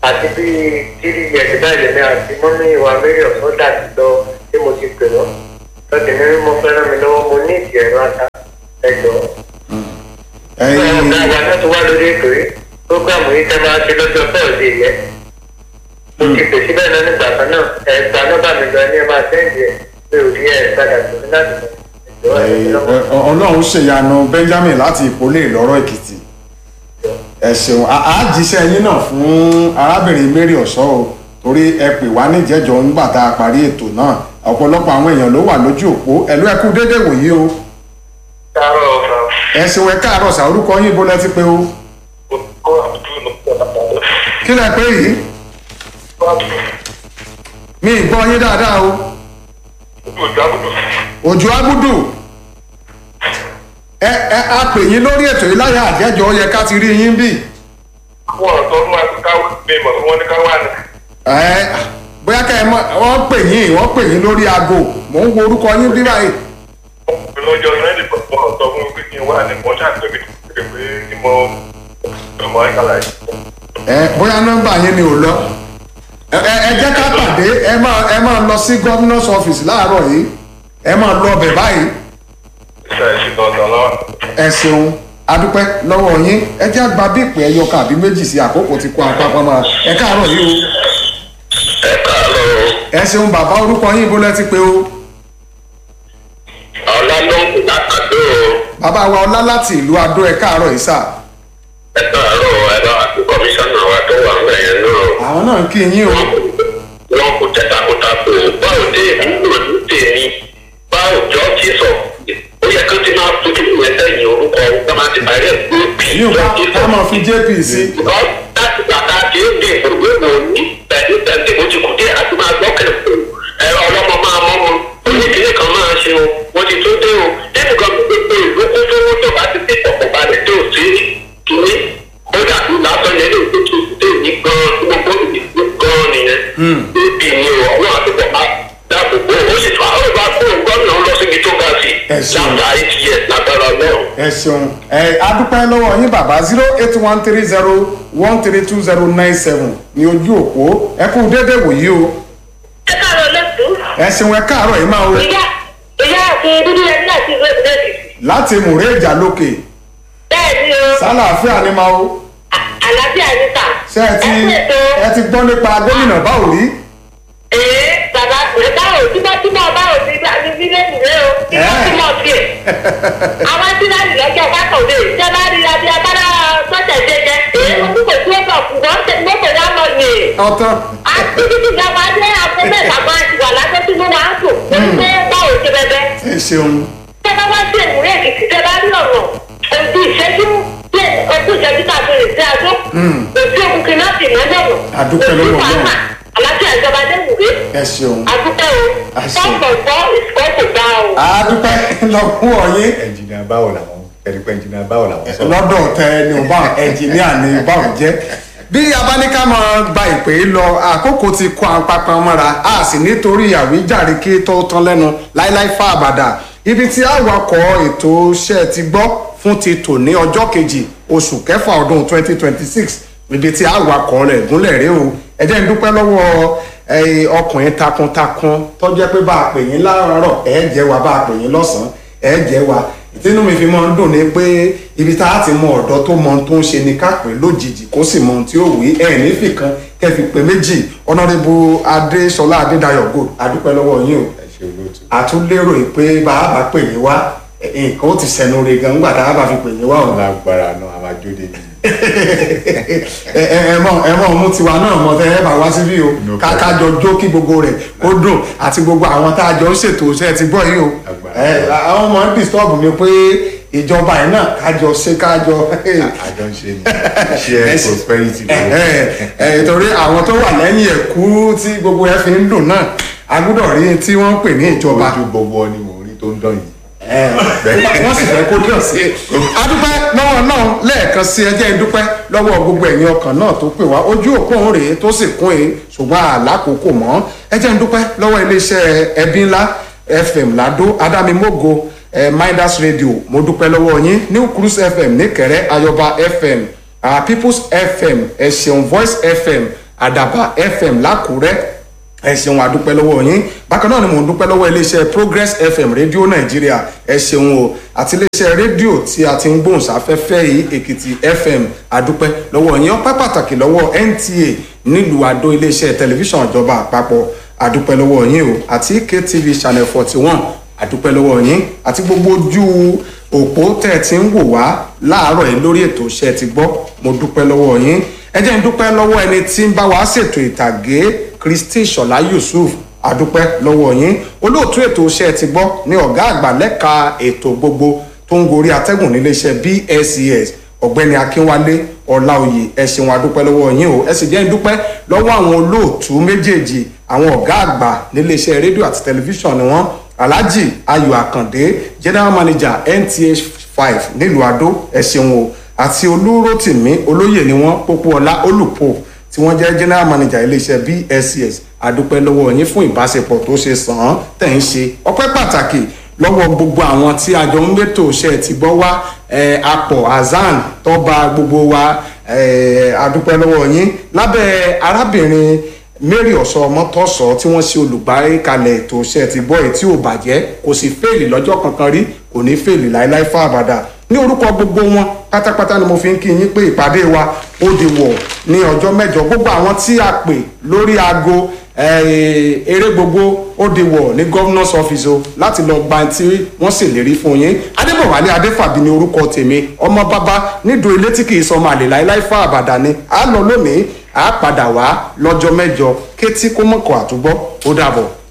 àti bíi tírí yẹtì báyìí lèmi àti mọ́mí ìwà mẹ́rin ọ̀sán dàbí lọ tí mo ti pè wọ́n lọ́dún ní mo fẹ́ràn mi lọ́wọ́ mo ní ìdí ẹ̀rọ ata ẹ̀jọ̀. ẹyin ọ̀gá wa náà ti wá lórí ètò yìí prógámù yìí tẹ́ máa ṣe lọ́jọ́ bọ́ọ̀dì yẹn mo ti pè síbẹ̀ náà nígbà kan náà ẹ̀gbà nọ́bà mi lọ ní ẹ máa sẹ́ǹdì ẹ̀ mi ò rí ẹ̀ padà tó ní láti mọ̀ ẹ̀jọ̀ ẹ̀ lọ́wọ́. ọlọ́run ṣèyanu benjamin láti ìpolé ìlọ́rọ̀ èkìtì ẹ ṣeun À- á jíṣẹ́ yín náà fún arábìnrin mary ọ̀ṣọ́ o torí ẹ pè wá níjẹ́jọ́ nígbà tá a parí ètò náà ọ̀pọ̀lọpọ̀ àwọn èèyàn ló wà lójú òpó ẹ̀lú ẹ̀kú dédé wòye o Káàárọ̀ ọ̀sán. ẹ ṣeun ẹ káàárọ̀ sà orúkọ yín bó lẹ ti pé o Olùkọ́ àbúrò ló pọ̀ lápapọ̀. kí lẹ pé yìí mi ì gbọ́ yín dáadáa o òjò agudu ẹ ẹ a pè yín lórí ètò yìí láyà àjẹjọ ó yẹ ká ti rí yín bí Àwọn ọ̀tọ́ fún wa káwọ́ mi mọ̀ fún wọn ní káwọ́ àná. ẹ bóyá ká ẹ mọ wọ́n pè yín wọ́n pè yín lórí aago mò ń wo orúkọ yín bí báyìí Ọkùnrin lọ́jọ́ Sunday pọ̀ pọ̀ ọ̀tọ́ fún mi pé kí n wà ní mọ́ṣá pé mi pé pé kí mo mọ ìkàlà yìí. ẹ bóyá nọ́mbà yín ni ò lọ ẹ ẹ ẹ jẹ́ ká pàdé ẹ máa ẹ máa lọ sí governor's office láàárọ̀ yìí ẹ máa lọ ọbẹ̀ báyìí Ṣé ẹ ṣe dandan lọ́wọ́? ẹ ṣeun adúpẹ́ lọ́wọ́ yín ẹ jẹ́ àgbà bí ìpè ẹyọ kan àbí méjì sí àkókò ti kó apapọ̀ máa ẹ káàárọ̀ yìí o Ẹ káàárọ̀ o. ẹ ṣeun bàbá orúkọ yín bó lẹ ti pé o Ọlá ló ń kú látàdó o. bàbá wa ọlá láti ìlú adó ẹ káàárọ̀ yìí sà Ẹ káàárọ̀ ẹ bá àti kọmíṣánná wa tó wà ń bẹ̀yẹn náà. àwọn náà ń kí yín o wọn kò tẹ takuntakun báwo dé ìwúlò ní tèmi báwo jọ tí sọ ó yẹ kó ti máa fojú ìwé sẹ́yìn orúkọ ká máa ti parí ẹ̀ pé bí yín ká ká máa fi jp sí Because láti gbàgbà tí ó dé ìgbòho ìwò ní pẹ̀lú pẹ̀lú mo ti kú dé àti máa gbọ́ kẹ̀kọ́ ẹ̀rọ ọlọ́mọ máa mọ́ mu oníkìlì kan máa ṣe o wọ́n ti tó dé o nínú kan gbogbo ìlú kún tó wọ́n tó bá ti dé ọ̀pọ̀ balẹ̀ tó sí kìíní ó dàbí lásán yẹn ní òkú tó dé ní gan gbogbo ìlú gan nìyẹn. bíbí ni o àwọn àtúbọ̀ máa dáàbò bò ó sì tún àwọn ìbá kúrò gómìnà lọ síbi tó ga sí Ẹ ṣeun. láta ìtìyẹ lágbára náà. ẹ ṣeun ẹ adúpẹ́ lọ́wọ́ yín bàbá zero eight one three zero one three two zero nine seven ní ojú òpó ẹ kú dédé wòyí o ẹ káàárọ̀ lẹ́tù. ẹ ṣeun ẹ káàárọ̀ yìí máa o ìyá ìyá àti dúdú yẹn náà ti rẹ̀ lẹ́tù. láti mùrẹ́ ìjà lókè bẹ́ẹ̀ ni o sálàáfíà ni máa o à- àlàáfíà ní ta. ṣé ẹ ti ẹ pètò ẹ ti gbọ́ nípa gómìnà báwo rí ee bàbá rẹ báwo tímọ́tímọ́ báwo ti bá ní bílẹ̀mù rẹ o tímọ́tímọ́ tiẹ̀. àwọn tí láti lọ́jọ́ sátọ̀dé ṣé bá rí adé abára sọ́jà jẹjẹ èyí mo kúkò tí ó bọ̀ kú wọ́n tẹ̀ mọ́tò yá lọ yè. ọtán àti títí ìjọba dé àgbo mẹ́ta máa ti wà lájọ́ tí mo máa ń tò. torí pé báwo ṣe bẹ́ẹ̀ ẹ ṣeun tẹ́ bá wá sí ìmúlẹ̀ èkìtì tẹ́ bá rí ọ̀rọ̀ ojú ìṣẹ́jú tẹ́ ojú ìṣẹ́jú tá a fi rìn sí adó ojú òkú kìnnà sì mọ́ lọ́wọ́ Adúpẹ́ lọ́wọ́ Ọlọ́run. aláṣẹ ìjọba dẹ́wùwé ẹ ṣeun adúpẹ́ o Àṣẹ. fọ́pọ̀pọ̀ ìsìkọ́ kò dá o. adúpẹ́ lọ́wọ́ yín ẹnjìnìà báwo làwọn ẹnìkan ẹnjìnìà báwo làwọn sọ. lọ́dọ̀ tẹ ni ò bá ẹnjìníà ni báwọn jẹ́ bí abáníká máa gba ìpè lọ àkókò ti kó apapa mọ́ra a sì nítorí àwíjàre kí tó tán lẹ́nu láíláí fà àbàdà ibi tí àwakọ̀ ètò iṣẹ́ ti gbọ́ fún ti tò ní ọjọ́ kejì oṣù kẹfà ọdún 2026 ibi tí àwakọ̀ rẹ̀ gúnlẹ̀ rí o ẹ jẹ́ n dúpẹ́ lọ́wọ́ eh, ọkùnrin takuntakun tó jẹ́ pé bá a pè yín láàárọ̀ ẹ̀ jẹ́ wa bá a pè yín lọ́sàn-án ẹ̀ jẹ́ wa ìtinú mi fi máa ń dùn ní pé ibi tá a ti mọ ọ̀dọ́ tó mọ ohun tó ń ṣe ni ká pè lójijì kó sì mọ ohun tí ó wí ẹ̀ nífìkan kẹ́ fi pè méjì ọ̀nàdébù adéṣọlá adédayọ̀ gold adúpẹ́ lọ́wọ́ yín o ẹ ṣe olóòtú. àtúndérò yìí pé bá a bá pè yín wá eh, nǹkan ó ti sẹnu re gan nígbà tá a bá fi pè yín wá o lágbára náà a máa jó débi. ẹ ẹ mọ ẹ mọ mú tiwa náà mọ tẹ ẹ bá wá síbí o No ká problem. ká jọ jó kí gbogbo rẹ̀ ó dùn àti gbogbo àwọn tá a jọ ń ṣètò iṣẹ́ ti gbọ́ yìí o Agbára. ẹ àwọn ọmọ ń disturb mi pé ìjọba yìí náà kájọ ṣe kájọ àjọ ń ṣe ni share prosperity ẹ lọ́wọ́. ẹ torí àwọn tó wà lẹ́yìn ẹ̀kú tí gbogbo ẹ fi ń dùn náà a gbọ́dọ̀ rí tí wọ́n ń pè ní ìjọba ojú gbogbo ọ ni mò ń rí tó ń dán yìí. wọ́n sì fẹ́ kó dùn sí i. adúpẹ́ lọ́wọ́ náà lẹ́ẹ̀kan sí ẹjẹ́ ìdúpẹ́ lọ́wọ́ gbogbo ẹ̀yin ọkàn náà tó pè wá ojú òpó òun rèé tó sì kún èé ṣùgbọ́n àlákòókò mọ́ ẹjẹ́ ìdúpẹ́ lọ́wọ́ iléeṣẹ́ ẹbí ńlá fm lado adamimogo eh, midas radio mo dúpẹ́ lọ́wọ́ yín new cruise fm níkẹrẹ́ ayọba fm uh, peoples fm ẹ̀ṣẹ̀un voice fm àdàbà fm lákùrẹ́ ẹ ṣeun àdúpẹ́ lọ́wọ́ yín bákan náà ni mò ń dúpẹ́ lọ́wọ́ iléeṣẹ́ progress fm rédíò nàìjíríà ẹ ṣeun o àti iléeṣẹ́ rédíò tí a ti ń gbóhùn sáfẹ́fẹ́ yìí èkìtì fm àdúpẹ́ lọ́wọ́ yín ọpẹ́ pàtàkì lọ́wọ́ nta nílùú àdó iléeṣẹ́ tẹlifíṣàn ìjọba àpapọ̀ àdúpẹ́ lọ́wọ́ yín o àti ktv channel forty one àdúpẹ́ lọ́wọ́ yín àti gbogbo ojú òpó tẹ́ ẹ ti ń wò wá láàárọ̀ yìí lórí ètò iṣẹ́ ti gbọ́ mo dúpẹ́ lọ́wọ́ yín ẹ jẹ́ ń dúpẹ́ lọ́wọ́ ẹni tí ń bá wa ṣètò ìtàgé kristi ṣọlá yusuf àdúpẹ́ lọ́wọ́ yín olóòtú ètò iṣẹ́ ti gbọ́ ní ọ̀gá àgbà lẹ́ka ètò gbogbo tó ń gorí atẹ́gùn níléeṣẹ́ bscs ọ̀gbẹ́ni akínwálé ọláòyè ẹ ṣeun àdúpẹ́ lọ́wọ́ yín o ẹ sì jẹ́ ń dúpẹ́ lọ́wọ́ àwọn olóòtú méjèèjì àwọn ọ̀gá àgbà níléeṣẹ́ rédíò àti tẹlifíṣàn ni wọ́n alhaji ayọ̀ àkàndé general manager nth five nílùú adó ẹ ṣeun o àti olúrótìmí olóyè ni wọ́n pópóọlá olùpọ̀ tí wọ́n jẹ́ general manager iléeṣẹ́ bscs àdúpẹ́ lọ́wọ́ yín fún ìbáṣepọ̀ tó ṣe sàn án tẹ̀ ń ṣe ọpẹ́ pàtàkì lọ́wọ́ gbogbo àwọn tí àjọ ń gbẹ́tò ṣe ti gbọ́ wá apọ̀ azan tọ́ba gbogbo wa àdúpẹ́ lọ́wọ́ yín lábẹ́ arábìnrin mary ọ̀sọ́ ọmọtọ́sọ tí wọ́n ṣe olùgbàkalẹ̀ ètò ṣe ti gbọ́ èyí tí ò bàjẹ́ kò sì fèèlì lọ́jọ́ kankan rí kò ní fèèlì láéláé fún àbàdà ní orúkọ gbogbo wọn pátápátá ni mo fi ń kí yín pé ìpàdé wa ó di wọ̀ ní ọjọ́ mẹ́jọ gbogbo àwọn tí a pè lórí aago eré gbogbo ó di wọ̀ ní governor's office o láti lọ gba tí wọ́n sì lérí fún yín adébọ̀wálé adéfàbí ni orúkọ tèmi ọmọ bàbá nídò ilé tí kì í sọmọ àlè láéláé fún àbàdà ni a lọ lónìí a padà wá lọ́jọ́ mẹ́jọ kétí kó mọ̀kọ́ àtúgbọ́ ó dàbọ̀.